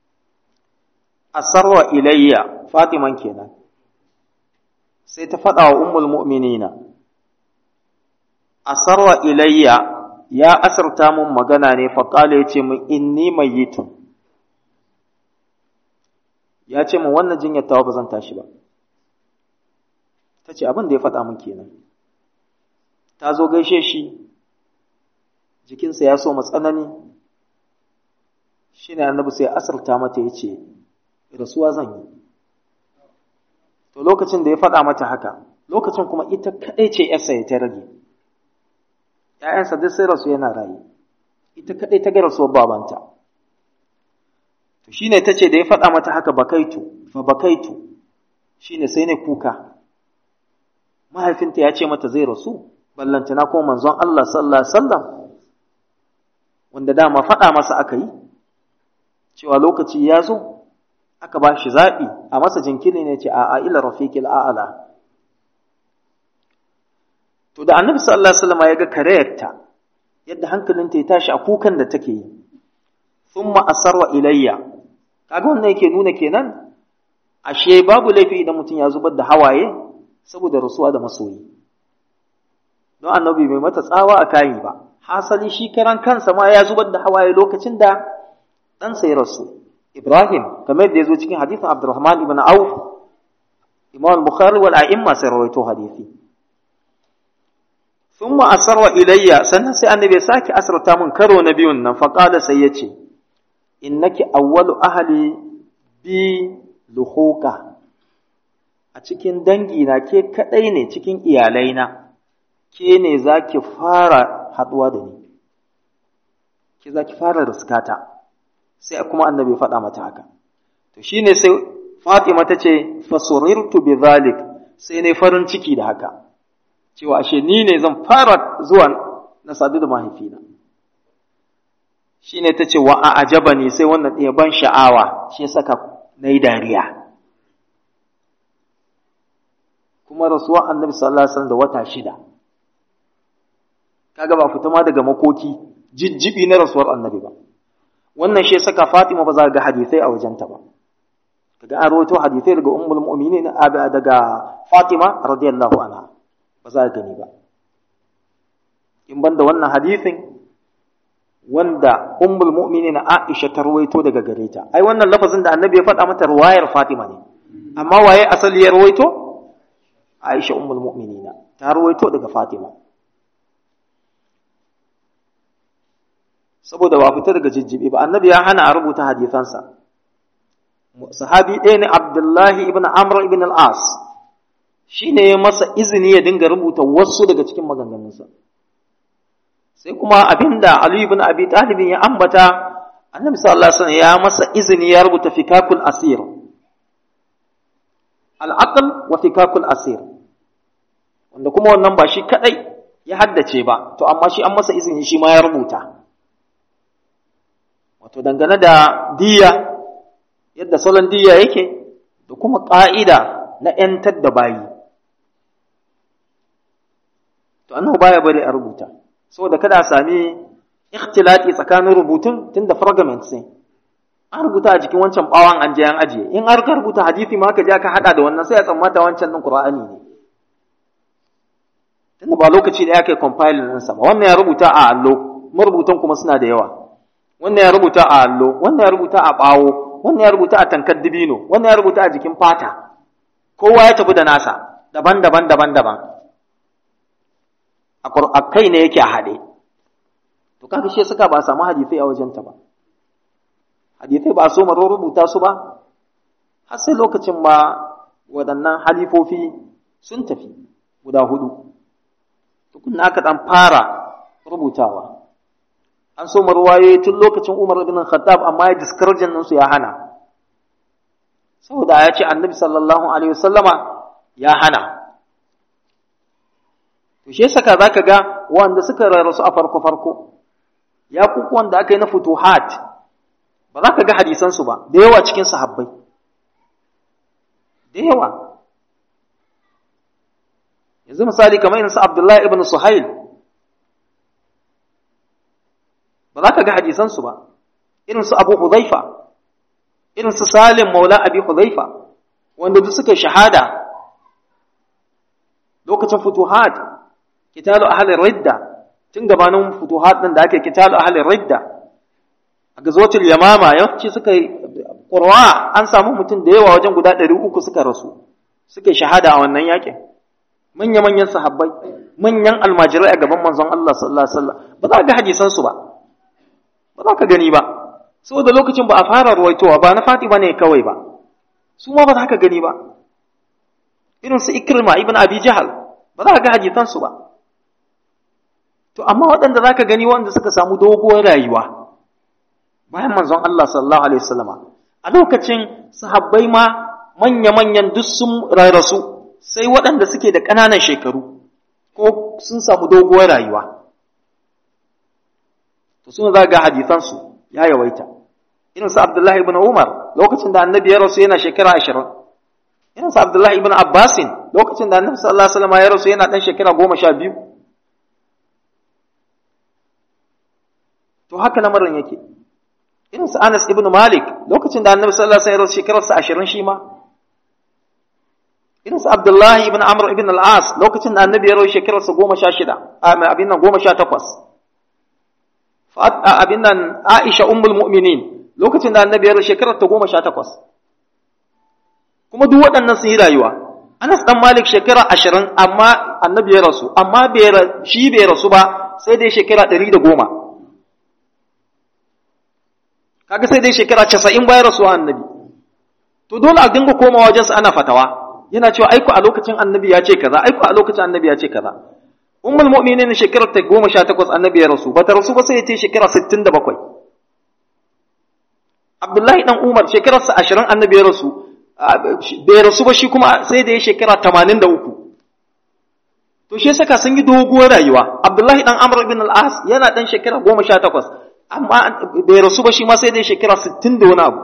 A: asarwa ilayya fatiman kenan sai ta faɗa wa ummul mu'minina asarwa ilayya ya asarta mun magana ne faƙala ya ce min inni mayyitun ya ce min wannan jinyar tawa ba zan tashi ba ta ce abin da ya faɗa min kenan ta zo gaishe shi jikinsa ya so matsanani shi ne annabi sai asarta mata ya ce rasuwa zan yi to lokacin da ya faɗa mata haka lokacin kuma ita kaɗai ce yarsa ya ta rage ‘ya'yansa duk sai rasu yana rayu ita kaɗai ta ga rasuwar babanta to shi ne ta ce da ya faɗa mata haka bakaitu fa bakaitu shi ne sai ne kuka mahaifinta ya ce mata zai rasu ballantana ko manzon Allah sallallahu alaihi wasallam wanda dama faɗa masa aka yi cewa lokaci ya zo aka ba shi zaɓi a masa jinkiri ne ce a ila rafiqil a'ala to da annabi sallallahu alaihi wasallam ya ga karayarta yadda hankalinta ya tashi a kukan da take yi thumma asarwa ilayya kaga wannan yake nuna kenan ashe babu laifi idan mutum ya zubar da hawaye saboda rasuwa da masoyi don annabi bai mata tsawa a kayi ba hasali shi karan kansa ma ya zubar da hawaye lokacin da ɗansa ya rasu Ibrahim kamar da ya zo cikin hadithin Abdurrahman ibn Auf Imam Bukhari wal a'imma sai rawaito hadisi thumma asarwa ilayya sannan sai annabi ya sake asarta mun karo na biyun nan fa qala sai yace innaki awwalu ahli bi luhuqa a cikin dangi na ke kadai ne cikin iyalai na ke ne zaki fara haduwa da ni ke zaki fara riskata sai kuma annabi faɗa mata haka to shine sai Fatima ta ce fasurirtu bi zalik sai ne farin ciki da haka cewa ashe ni ne zan fara zuwa na sadu da mahaifina shine ta ce wa a'jabani sai wannan ɗaya ban sha'awa shi ya saka na yi dariya kuma rasuwa annabi sallallahu alaihi wasallam da wata shida kaga ba fita ma daga makoki jijjibi na rasuwar annabi ba wannan shi saka Fatima ba za ga hadisai a wajenta ba kaga an rawaito hadisai daga ummul mu'minin daga Fatima radiyallahu anha ba za gani ba in banda wannan hadisin wanda ummul mu'minin Aisha ta rawaito daga gare ta ai wannan lafazin da annabi ya faɗa mata ruwayar Fatima ne amma waye asali ya rawaito Aisha ummul mu'minina ta rawaito daga Fatima saboda ba fita daga jijjibi ba annabi ya hana a rubuta hadisansa sahabi ɗaya ne Abdullahi ibn Amr ibn al-As shine ya masa izini ya dinga rubuta wasu daga cikin maganganunsa sai kuma abinda Ali ibn Abi Talib ya ambata annabi sallallahu alaihi wasallam ya masa izini ya rubuta fikakul asir al-aql wa fikakul asir wanda kuma wannan ba shi kadai ya haddace ba to amma shi an masa izini shi ma ya rubuta wato dangane da diya yadda salon diya yake da kuma ƙa'ida na ‘yantar da bayi to annahu baya bari a rubuta saboda kada a sami ikhtilati tsakanin rubutun tun da fragments ne an rubuta a jikin wancan bawan an je an ajiye in har ka rubuta hadisi ma ka je ka hada da wannan sai a tsammata wancan din qur'ani ne tunda ba lokaci da yake compiling din sa ba wannan ya rubuta a allo marubutan kuma suna da yawa wannan ya rubuta a allo wannan ya rubuta a bawo wannan ya rubuta a tankar dibino wannan ya rubuta a jikin fata kowa ya tafi da nasa daban-daban daban-daban a kai ne yake a haɗe to kaga shi suka ba samu hadisai a wajenta ba hadisai ba so maro rubuta su ba har sai lokacin ma waɗannan halifofi sun tafi guda hudu tukunna aka ɗan fara rubutawa an so marwaye tun lokacin Umar ibn Khattab amma ya discourage nan su ya hana saboda ya ce Annabi sallallahu alaihi wasallama ya hana to shi saka zaka ga wanda suka rarrasu a farko farko ya kuku wanda aka yi na futuhat ba za ka ga hadisan su ba da yawa cikin sahabbai da yawa yanzu misali kamar irin su Abdullahi ibn Suhail ba za ka ga hadisansu ba irin su Abu Hudhaifa irin su Salim Maula Abi Hudhaifa wanda duk suka shahada lokacin futuhat kitalu ahli ridda tun gabanin futuhat din da ake kitalu ahli ridda a gazotul yamama yawanci suka yi qurwa an samu mutum da yawa wajen guda 300 suka rasu suka shahada a wannan yakin manya-manyan sahabbai manyan almajirai a gaban manzon Allah sallallahu alaihi wasallam ba za ka ga hadisansu ba ba za ka gani ba saboda lokacin ba a fara ruwaitowa ba na fati ba ne kawai ba su ma ba za ka gani ba irin su ikrima ibn abi jahal ba za ka ga hadisansu ba to amma waɗanda za ka gani wanda suka samu doguwar rayuwa bayan manzon Allah sallallahu alaihi wasallama a lokacin sahabbai ma manya-manyan duk sun rarrasu sai waɗanda suke da ƙananan shekaru ko sun samu doguwar rayuwa to suna za ga hadisansu ya yawaita irin su Abdullahi ibn Umar lokacin da annabi ya rasu yana shekara ashirin irin su Abdullahi ibn Abbasin lokacin da annabi sallallahu alaihi wasallam ya rasu yana ɗan shekara goma sha biyu to haka lamarin yake irin su Anas ibn Malik lokacin da annabi sallallahu alaihi wasallam ya rasu shekararsa ashirin shi ma irin su Abdullahi ibn Amr ibn al-As lokacin da annabi ya rasu shekararsa goma sha shida abin nan goma sha takwas abin nan Aisha ummul mu'minin lokacin da annabi ya rasu shekarar ta goma sha takwas kuma duk waɗannan sun yi rayuwa Anas dan Malik shekara ashirin amma annabi ya rasu amma shi bai rasu ba sai dai shekara ɗari da goma kaga sai dai shekara casa'in bayan rasuwa annabi to dole a dinga komawa wajensa ana fatawa yana cewa aiko a lokacin annabi ya ce kaza aiko a lokacin annabi ya ce kaza ummul mu'minin shekarar ta goma sha takwas annabi ya rasu bata rasu ba sai ta shekara sittin da bakwai abdullahi dan umar shekararsa ashirin annabi ya rasu bai rasu ba shi kuma sai da ya shekara tamanin da uku to shi saka sun yi doguwar rayuwa abdullahi dan amr bin al-as yana dan shekara goma sha takwas amma bai rasu ba shi ma sai da ya shekara sittin da wani abu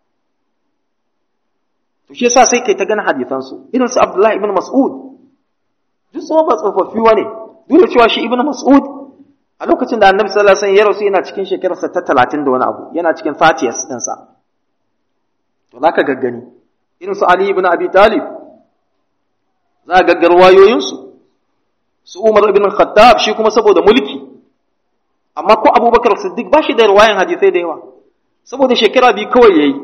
A: to shi yasa sai kai ta gani hadisansu irin su abdullahi ibn mas'ud duk su ba tsofaffi wane duk da cewa shi ibn mas'ud a lokacin da annabi sallallahu alaihi wasallam ya rasu yana cikin shekararsa ta talatin da wani abu yana cikin 30 ɗinsa to za ka gaggani irin su ali ibn abi talib za ka gaggar wayoyinsu su umar ibn khattab shi kuma saboda mulki amma ko abubakar siddiq ba shi da riwayan hadisai da yawa saboda shekara biyu kawai yayi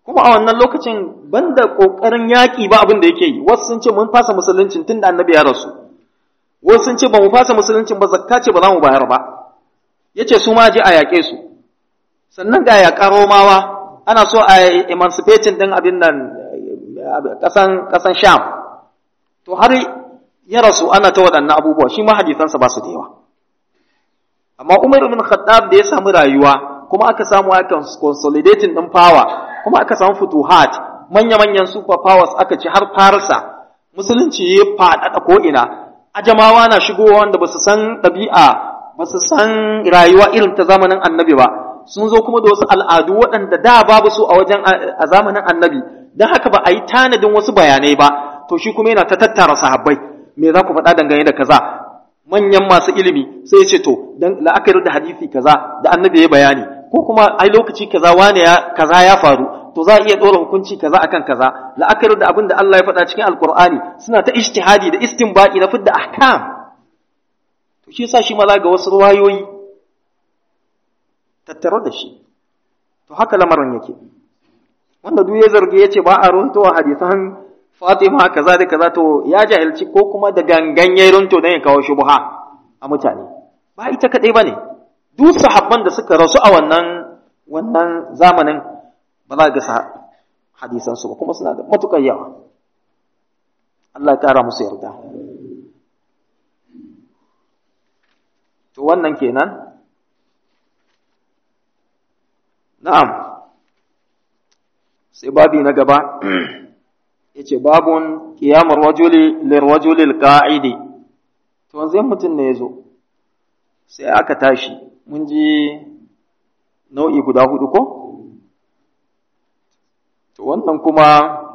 A: kuma a wannan lokacin banda kokarin yaki ba abin da yake yi wasu sun ce mun fasa musuluncin tunda annabi ya rasu wasu sun ce ba mu fasa musuluncin ba zakka ce ba za mu bayar ba yace su ma je a yaƙe su sannan ga yaƙa romawa ana so a emancipating din abin nan ƙasan ƙasan sham to har ya rasu ana ta waɗannan abubuwa shi ma hadisansa ba su da yawa amma umar ibn khattab da ya samu rayuwa kuma aka samu aka consolidating din power kuma aka samu futuhat manya-manyan super powers aka ci har farisa musulunci ya faɗaɗa ko'ina ajamawa na shigowa wanda ba su san ɗabi'a ba su san rayuwa irin ta zamanin annabi ba sun zo kuma da wasu al'adu waɗanda da babu su a wajen a zamanin annabi don haka ba a yi tanadin wasu bayanai ba to shi kuma yana ta tattara sahabbai me za ku faɗa dangane da kaza manyan masu ilimi sai ya ce to dan la'akari da hadisi kaza da annabi ya bayani ko kuma ai lokaci kaza wane ya kaza ya faru to za a iya ɗora hukunci kaza akan kaza la'akari da abin da Allah ya faɗa cikin alkur'ani suna ta ijtihadi da istinbadi na fidda ahkam to shi yasa shi maza ga wasu ruwayoyi tattare da shi to haka lamarin yake wanda duk ya zarge ya ce ba a runtowa hadisan Fatima kaza da kaza to ya jahilci ko kuma da gangan ya runto don ya kawo shubha a mutane ba ita kadai bane duk sahabban da suka rasu a wannan wannan zamanin ba za ga hadisan su ba kuma suna da matukar yawa Allah ya kara musu yarda to wannan kenan na'am sai babi na gaba yace babun qiyamar rajuli lirrajulil qa'idi to wanzu mutum ne yazo sai aka tashi mun ji nau'i guda hudu ko to wannan kuma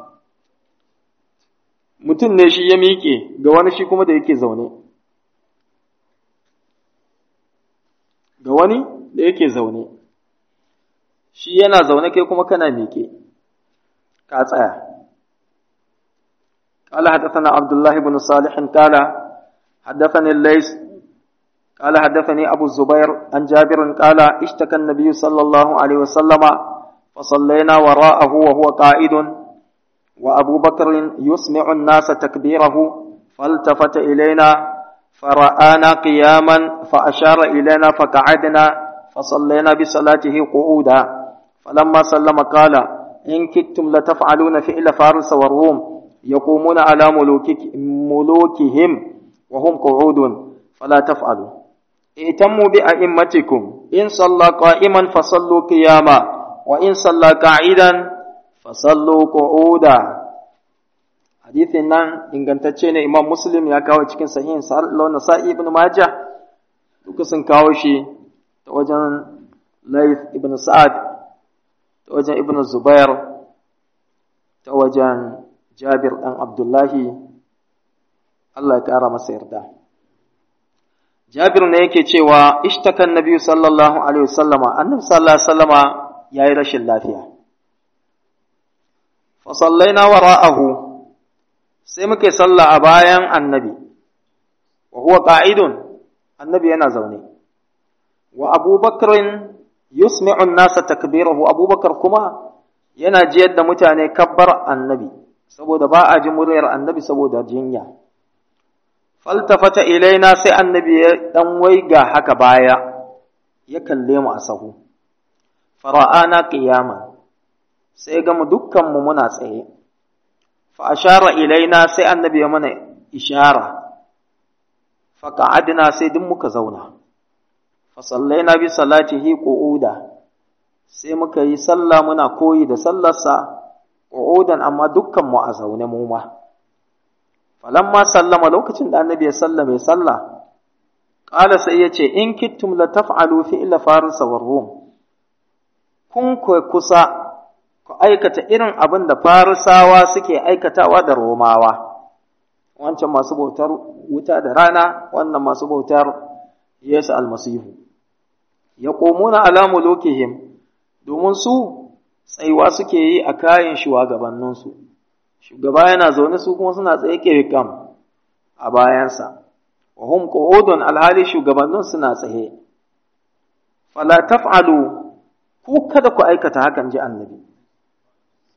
A: mutum ne shi ya miƙe ga wani shi kuma da yake zaune ga wani da yake zaune shi yana zaune kai kuma kana miƙe ka tsaya قال حدثنا عبد الله بن صالح قال حدثني الليث قال حدثني أبو الزبير عن جابر قال اشتكى النبي صلى الله عليه وسلم فصلينا وراءه وهو قائد وأبو بكر يسمع الناس تكبيره فالتفت إلينا فرآنا قياما فأشار إلينا فقعدنا فصلينا بصلاته قعودا فلما سلم قال إن كدتم لتفعلون فعل فارس والروم يقومون على ملوكك ملوكهم وهم قعود فلا تفعلوا ائتموا بأئمتكم إن صلى قائما فصلوا قياما وإن صلى قاعدا فصلوا قعودا hadithin nan ingantacce ne imam muslim ya kawo cikin sahihin sa'ar nasa'i ibn majah duka sun kawo shi ta wajen laif ibn sa'ad ta wajen ibn zubair ta wajen jabir ɗan abdullahi Allah ya ƙara masa yarda jabir ne yake cewa ishtakan nabi sallallahu alaihi wasallama annabi sallallahu alaihi wasallama yayi rashin lafiya fa sallaina wara'ahu sai muke sallah a bayan annabi wa huwa qa'idun annabi yana zaune wa abubakar yusmi'u an-nasa takbirahu abubakar kuma yana jiyar da mutane kabbar annabi saboda ba a ji muryar annabi saboda jinya faltafata ilaina sai annabi ya dan waiga haka baya ya kalle mu a sahu fara'ana qiyaman sai ga mu dukkan mu muna tsaye fa ashara ilaina sai annabi ya mana ishara fa qa'adna sai duk muka zauna fa sallaina bi salatihi qu'uda sai muka yi sallah muna koyi da sallarsa qu'udan amma dukkan mu a zaune mu ma falamma sallama lokacin da annabi ya sallame sallah qala sai yace in kittum la taf'alu fi'la farisa war rum kun ku kusa ku aikata irin abin da farisawa suke aikatawa da romawa wancan masu bautar wuta da rana wannan masu bautar yesu almasihu yaqumuna ala mulukihim domin su tsayuwa suke yi a kayan shugabanninsu shugaba yana zaune su kuma suna tsaye kam a bayansa wa hum qu'udun alhali shugabannin suna tsaye fala taf'alu ku kada ku aikata hakan ji annabi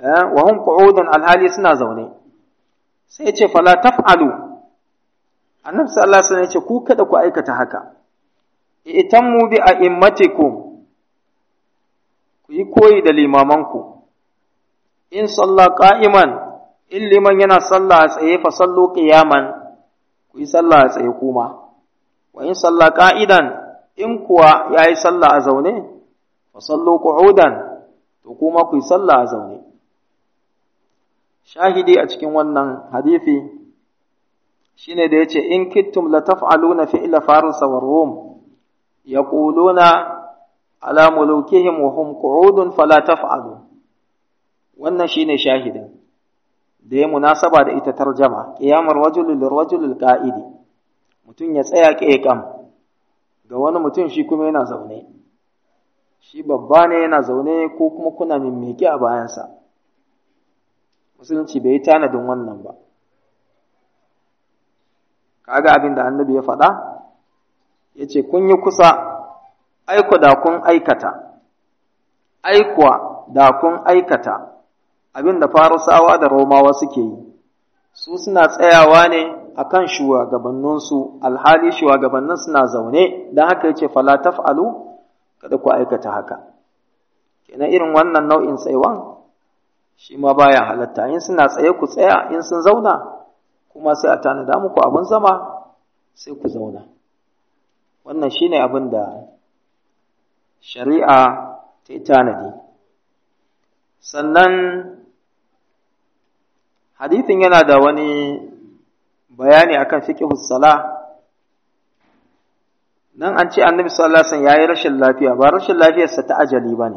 A: wa hum qu'udun alhali suna zaune sai yace fala taf'alu annabi sallallahu alaihi wasallam yace ku kada ku aikata haka itammu bi a'immatikum ku yi koyi da limamanku in salla qa'iman in liman yana sallah a tsaye fa sallu qiyaman ku yi sallah a tsaye kuma wa in salla qa'idan in kuwa yayi sallah a zaune fa sallu qu'udan to kuma ku yi sallah a zaune shahidi a cikin wannan hadisi shine da yace in kittum la taf'aluna fi'la faris wa rum yaquluna ala mulukihim wa hum qu'udun fala taf'alu wannan shine shahidin da ya munasaba da ita tarjama qiyamar rajul lil rajul al qa'idi mutun ya tsaya kam ga wani mutum shi kuma yana zaune shi babba ne yana zaune ko kuma kuna mimmiki a bayansa musulunci bai yi tanadin wannan ba kaga abin da annabi ya faɗa ya ce kun yi kusa aiko da kun aikata aikuwa da kun aikata abin da farisawa da romawa suke yi su suna tsayawa ne a kan shugabanninsu alhali shugabannin suna zaune don haka ya ce fala taf'alu kada ku aikata haka kenan irin wannan nau'in tsaiwan shi ma baya halatta in suna tsaye ku tsaya in sun zauna kuma sai a tanada muku abin zama sai ku zauna wannan shine abin da shari'a ta yi tanadi sannan hadithin yana da wani bayani akan fiqhus sala nan an ce annabi sallallahu alaihi wasallam yayi rashin lafiya ba rashin lafiyarsa ta ajali bane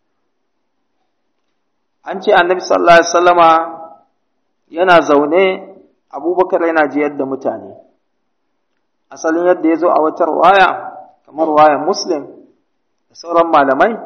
A: an ce annabi sallallahu alaihi wasallama yana zaune abubakar yana jiyar da mutane asalin yadda ya zo a wata waya kamar wayan muslim da sauran malamai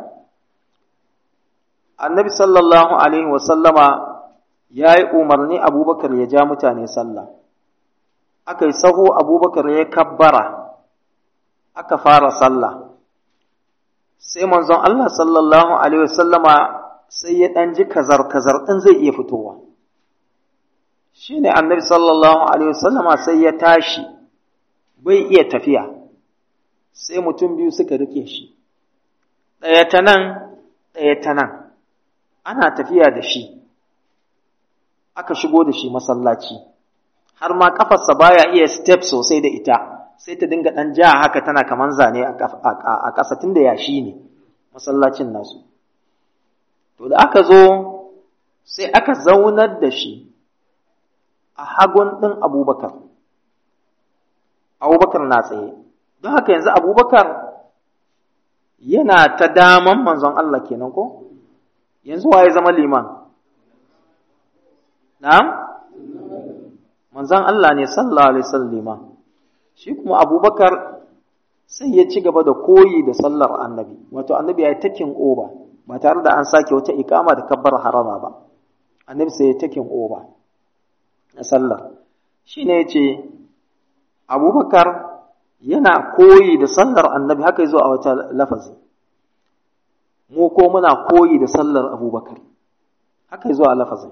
A: annabi sallallahu alaihi wasallama ya yi umarni abubakar ya ja mutane sallah aka yi saho abubakar ya kabbara aka fara sallah sai manzon Allah sallallahu alaihi wasallama sai ya ɗan ji kazar-kazar ɗin zai iya fitowa shi ne annabi sallallahu alaihi wasallama sai ya tashi bai iya tafiya sai mutum biyu suka rike shi ɗaya ta nan ɗaya ta nan ana tafiya da shi aka shigo da shi masallaci har ma ƙafarsa baya iya step sosai da ita sai ta dinga ɗan ja haka tana kaman zane a ƙasa tun da yashi ne masallacin nasu to da aka zo sai aka zaunar da shi a hagun ɗin abubakar abubakar na tsaye don haka yanzu abubakar yana ta daman manzon Allah kenan ko yanzu waye zama liman na'am manzon Allah ne sallallahu alaihi wasallam liman shi kuma abubakar sai ya ci gaba da koyi da sallar annabi wato annabi ya yi takin oba ba tare da an sake wata ikama da kabbar harama ba annabi sai ya takin oba na sallar shi ne ya ce abubakar yana koyi da sallar annabi haka zo a wata lafazi mu ko muna koyi da sallar abubakar haka zo a lafazin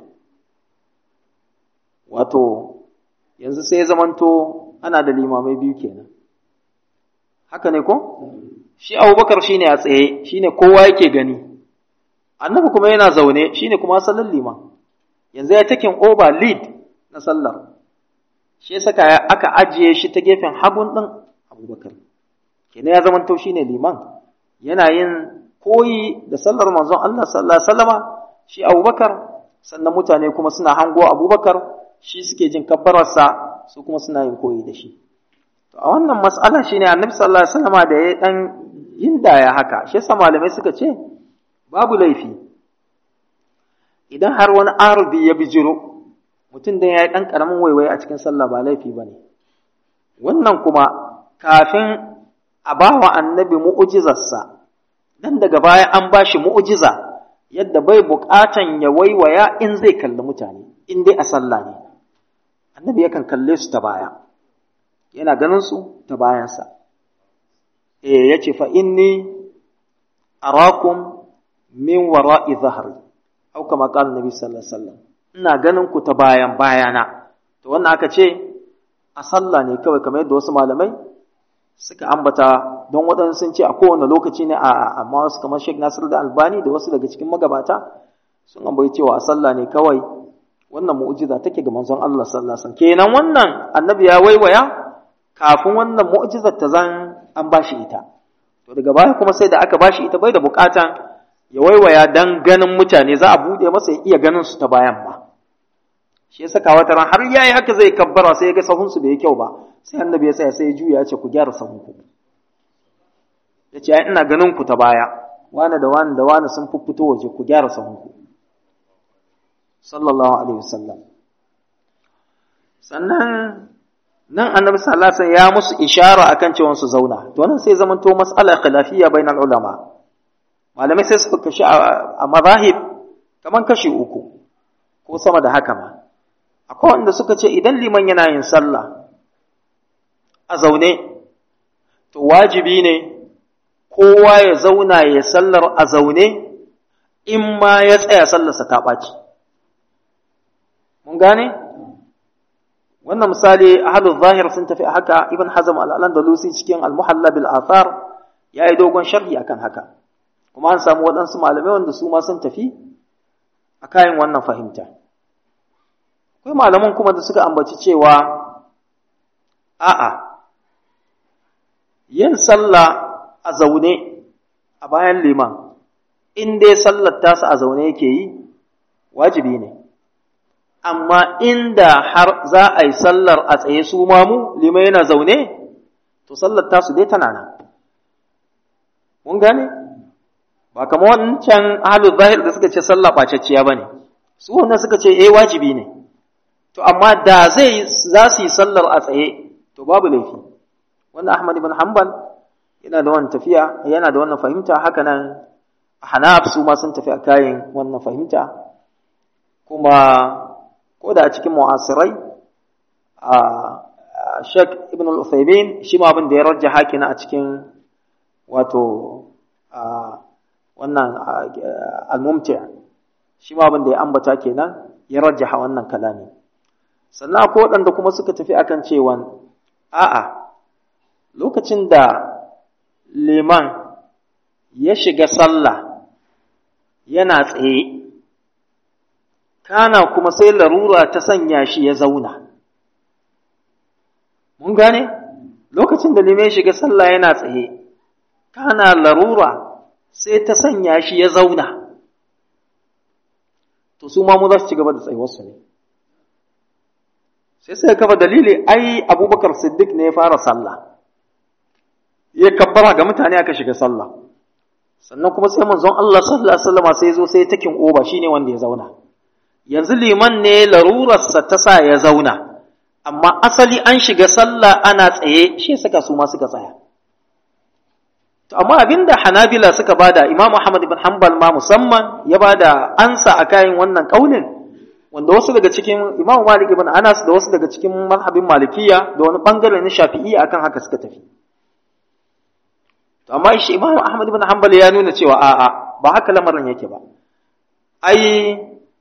A: wato yanzu sai zamanto ana da limamai biyu kenan haka ne ko shi abubakar shine a tsaye shine kowa yake gani annabi kuma yana zaune shine kuma sallar liman yanzu ya takin over lead na sallar shi ya saka aka ajiye shi ta gefen hagun ɗin abubakar kenan ya zama shi ne liman yana yin koyi da sallar manzon Allah sallallahu alaihi wasallama shi abubakar sannan mutane kuma suna hango abubakar shi suke jin kabbararsa su kuma suna yin koyi da shi to a wannan mas'ala shine annabi sallallahu alaihi wasallama da ya dan yinda ya haka shi yasa malamai suka ce babu laifi idan har wani arbi ya bijiro mutum dan yayi dan karamin waiwaye a cikin sallah ba laifi bane wannan kuma kafin a bawa annabi mu'jizarsa dan daga baya an bashi mu'jiza yadda bai buƙatan ya waiwaya in zai kalli mutane in dai a sallah ne annabi yakan kalle su ta baya yana ganin su ta bayansa eh yace fa inni arakum min wara'i zahri au kama qala nabi sallallahu alaihi wasallam ina ganin ku ta bayan bayana to wannan aka ce a sallah ne kawai kamar yadda wasu malamai suka ambata don waɗansu sun ce a kowane lokaci ne a amma wasu kamar Sheikh Nasir da Albani da wasu daga cikin magabata sun ambaci cewa a sallah ne kawai wannan mu'jiza take ga manzon Allah sallallahu alaihi wasallam kenan wannan annabi ya waiwaya kafin wannan mu'jizar ta zan an bashi ita to daga baya kuma sai da aka bashi ita bai da bukatan ya waiwaya dan ganin mutane za a bude masa ya iya ganin su ta bayan ba shi ya saka wata ran har yayi haka zai kabbara sai ya ga sahun su bai kyau ba sai annabi ya tsaya sai ya juya ya ce ku gyara sahun ku ya ce ina ganin ku ta baya wani da wani da wani sun fito waje ku gyara sahun ku sallallahu alaihi wasallam sannan nan annabi sallallahu alaihi wasallam ya musu ishara akan cewa su zauna to nan sai zaman to mas'ala khilafiyya bainal ulama malamai sai suka kashi a mazahib kaman kashi uku ko sama da haka ma akwai wanda suka ce idan liman yana yin sallah a zaune to wajibi ne kowa ya zauna ya sallar a zaune in ma ya tsaya sallarsa ta ɓaci mun gane wannan misali ahlul zahir sun tafi haka ibn hazm al-andalusi cikin al-muhalla bil athar yayi dogon sharhi akan haka kuma an samu waɗansu malamai wanda su ma sun tafi a kayan wannan fahimta akwai malaman kuma da suka ambaci cewa a'a yin sallah a zaune a bayan liman in dai sallar tasa a zaune yake yi wajibi ne amma inda har za a yi sallar a tsaye su mamu liman yana zaune to sallar tasu dai tana nan mun gane ba kama wancan ahalu zahir da suka ce sallah ɓacacciya ba ne su wannan suka ce eh wajibi ne to amma da zai za su yi sallar a tsaye to babu laifi wannan ahmad ibn hanbal yana da wannan tafiya yana da wannan fahimta haka nan hanaf su ma sun tafi a kayan wannan fahimta kuma ko da a cikin mu'asirai a Sheikh Ibn al-Uthaymeen shi ma abin da ya rajja hakina a cikin wato wannan al-mumti' shi ma abin da ya ambata kenan ya rajjaha wannan kalami sannan akwai waɗanda kuma suka tafi akan cewa a'a lokacin da liman ya shiga sallah yana tsaye kana kuma sai larura ta sanya shi ya zauna mun gane lokacin da liman ya shiga sallah yana tsaye kana larura sai ta sanya shi ya zauna to su ma mu za su ci gaba da tsayuwarsu ne sai sai kafa dalili ai abubakar siddiq ne ya fara sallah ya kabbara ga mutane aka shiga sallah sannan kuma sai manzon Allah sallallahu alaihi wasallam sai zo sai takin oba shine wanda ya zauna yanzu liman ne larurarsa ta sa ya zauna amma asali an shiga sallah ana tsaye shi suka su ma suka tsaya to amma abinda Hanabila suka bada Imam Ahmad ibn Hanbal ma musamman ya bada ansa a kayan wannan kaulin wanda wasu daga cikin Imam Malik ibn Anas da wasu daga cikin mazhabin Malikiya da wani bangare na Shafi'i akan haka suka tafi to amma shi Imam Ahmad ibn Hanbal ya nuna cewa a'a ba haka lamarin yake ba ai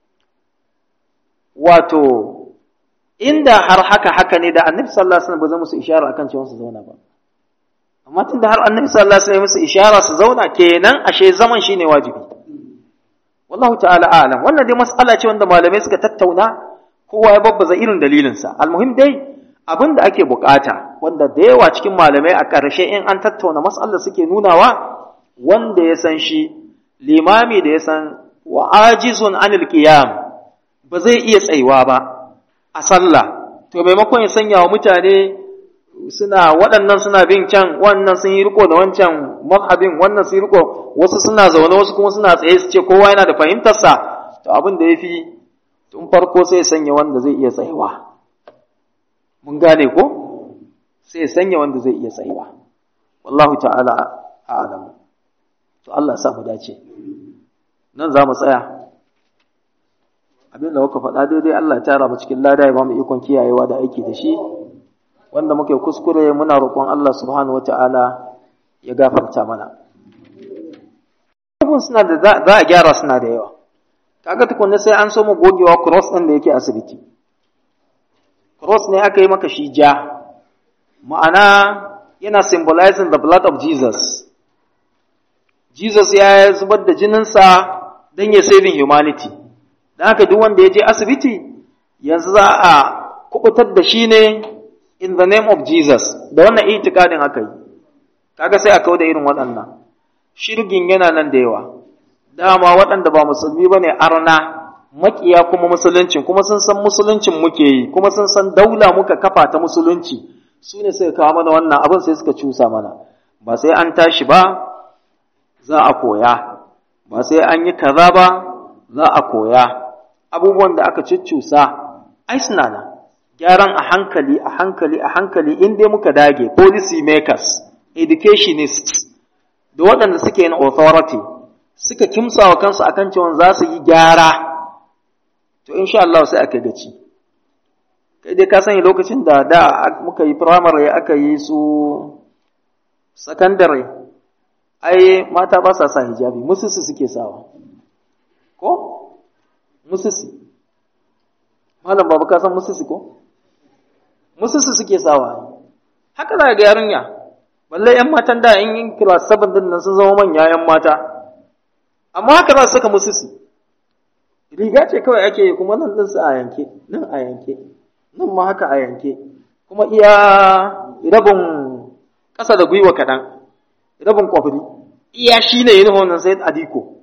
A: wato inda har haka haka ne da Annabi sallallahu alaihi wasallam ba zai musu ishara akan cewa su zauna ba amma tunda har Annabi sallallahu alaihi wasallam musu ishara su zauna kenan ashe zaman shine wajibi wallahu ta'ala a'lam wannan dai mas'ala ce wanda malamai suka tattauna kowa ya babbaza irin dalilinsa almuhim dai abin da ake bukata wanda da yawa cikin malamai a ƙarshe in an tattauna mas'alar suke nunawa wanda ya san shi limami da ya san wa ajizun anil qiyam ba zai iya tsayuwa ba a sallah to maimakon ya sanya wa mutane suna waɗannan suna bin can wannan sun yi riko da wancan mazhabin wannan sun yi riko wasu suna zaune wasu kuma suna tsaye su ce kowa yana da fahimtarsa to abin da ya fi tun farko sai sanya wanda zai iya tsayawa mun gane ko sai sanya wanda zai iya tsayawa wallahu ta'ala a'lam to Allah ya sa mu dace nan za mu tsaya abin da muka faɗa daidai Allah ya tara mu cikin lada ya ba mu ikon kiyayewa da aiki da shi wanda muke kuskure muna roƙon Allah subhanahu wata'ala ya gafarta mana abun suna da za a gyara suna da yawa kaga tukunna sai an so mu gogewa cross ɗin da yake asibiti cross ne aka yi maka shi ja ma'ana yana symbolizing the blood of Jesus Jesus ya zubar da jininsa don ya saving humanity don haka duk wanda ya je asibiti yanzu za a kubutar da shi ne in the name of Jesus da wannan itikadin aka yi kaga sai a kawo da irin waɗannan shirgin yana nan da yawa dama waɗanda ba musulmi ba ne arna makiya kuma musuluncin kuma sun san musuluncin muke yi kuma sun san daula muka kafa ta musulunci su ne suka kawo mana wannan abin sai suka cusa mana ba sai an tashi ba za a koya ba sai an yi kaza ba za a koya abubuwan da aka cuccusa ai suna nan gyaran a hankali a hankali a hankali in dai muka dage policy makers educationists da waɗanda suke yin authority suka kimsa wa kansu akan cewa za su yi gyara to insha Allah sai aka gaci kai dai ka sani lokacin da da muka yi primary aka yi su secondary ai mata ba sa sa hijabi musisi suke sawa ko musisi malam babu ka san musisi ko musisi suke sawa haka za ga yarinya balle yan matan da in yin class 7 din nan sun zama manya yan mata amma haka za su saka musisi riga ce kawai ake yi kuma nan din su a yanke nan a yanke nan ma haka a yanke kuma iya rabin ƙasa da gwiwa kaɗan rabin kwafiri iya shi ne yin wannan sai adiko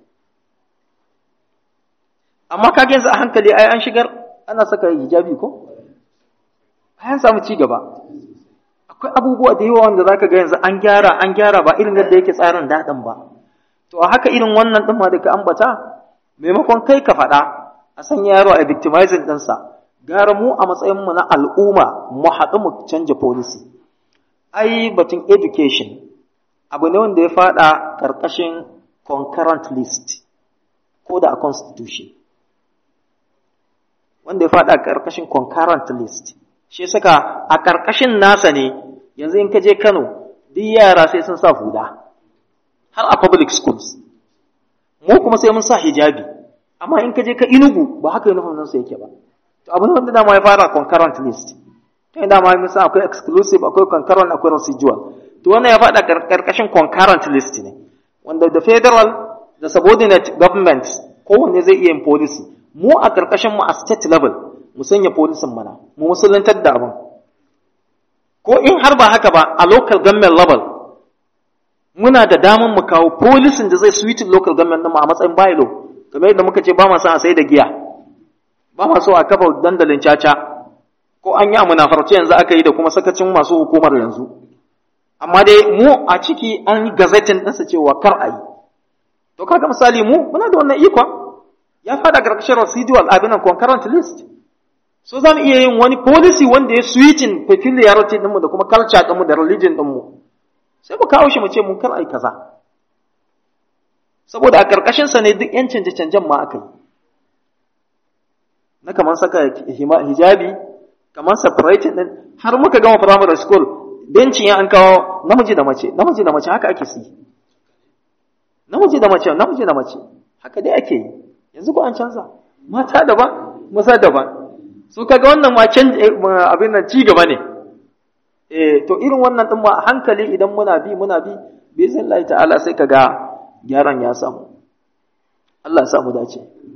A: amma ka yanzu a hankali ai an shigar ana saka hijabi ko bayan samu ci gaba akwai abubuwa da yawa wanda zaka ga yanzu an gyara an gyara ba irin yadda yake tsarin daɗin ba to a haka irin wannan ɗin ma da ka ambata maimakon kai ka faɗa a sanya yaro a victimizing ɗinsa gara mu a matsayinmu na al'umma mu haɗu mu canja policy ai batun education abu ne wanda ya faɗa ƙarƙashin concurrent list ko da a constitution wanda ya faɗa ƙarƙashin concurrent list shi saka a ƙarƙashin nasa ne yanzu in ka je Kano duk yara sai sun sa huda har a public schools mu kuma sai mun sa hijabi amma in ka je ka inugu ba haka uniform nan su yake ba to abu ne wanda dama ya fara concurrent list to inda ma mun san akwai exclusive akwai concurrent akwai residual to wannan ya faɗa karkashin concurrent list ne wanda da federal da subordinate government kowanne zai iya yin policy mu a karkashin mu a state level mu sanya policy mana mu musulantar da abin ko in har ba haka ba a local government level muna da damar mu kawo policy da zai suitin local government mu a matsayin bylaw kamar yadda muka ce ba ma son a sai da giya ba ma so a kafa dandalin caca ko an yi a munafarci yanzu aka yi da kuma sakacin masu hukumar yanzu amma dai mu a ciki an yi gazetin ɗinsa cewa kar a yi to kaga misali mu muna da wannan ikon ya fada karkashin residual abinan concurrent list so za mu iya yin wani policy wanda ya switching peculiarity ɗinmu da kuma culture ɗinmu da religion ɗinmu sai mu kawo shi mu ce mun kar a yi kaza saboda a ƙarƙashinsa ne duk ‘yan canje-canjen ma aka yi na kamar saka hijabi kamar separating ɗin har muka gama primary school bencin ya an kawo namiji da mace namiji da mace haka ake si namiji da mace namiji da mace haka dai ake yi yanzu ko an canza mata daban maza daban su kaga wannan ma abin nan ci gaba ne eh to irin wannan din ma hankali idan muna bi muna bi bi zai ta'ala sai kaga gyaran ya samu Allah ya samu dace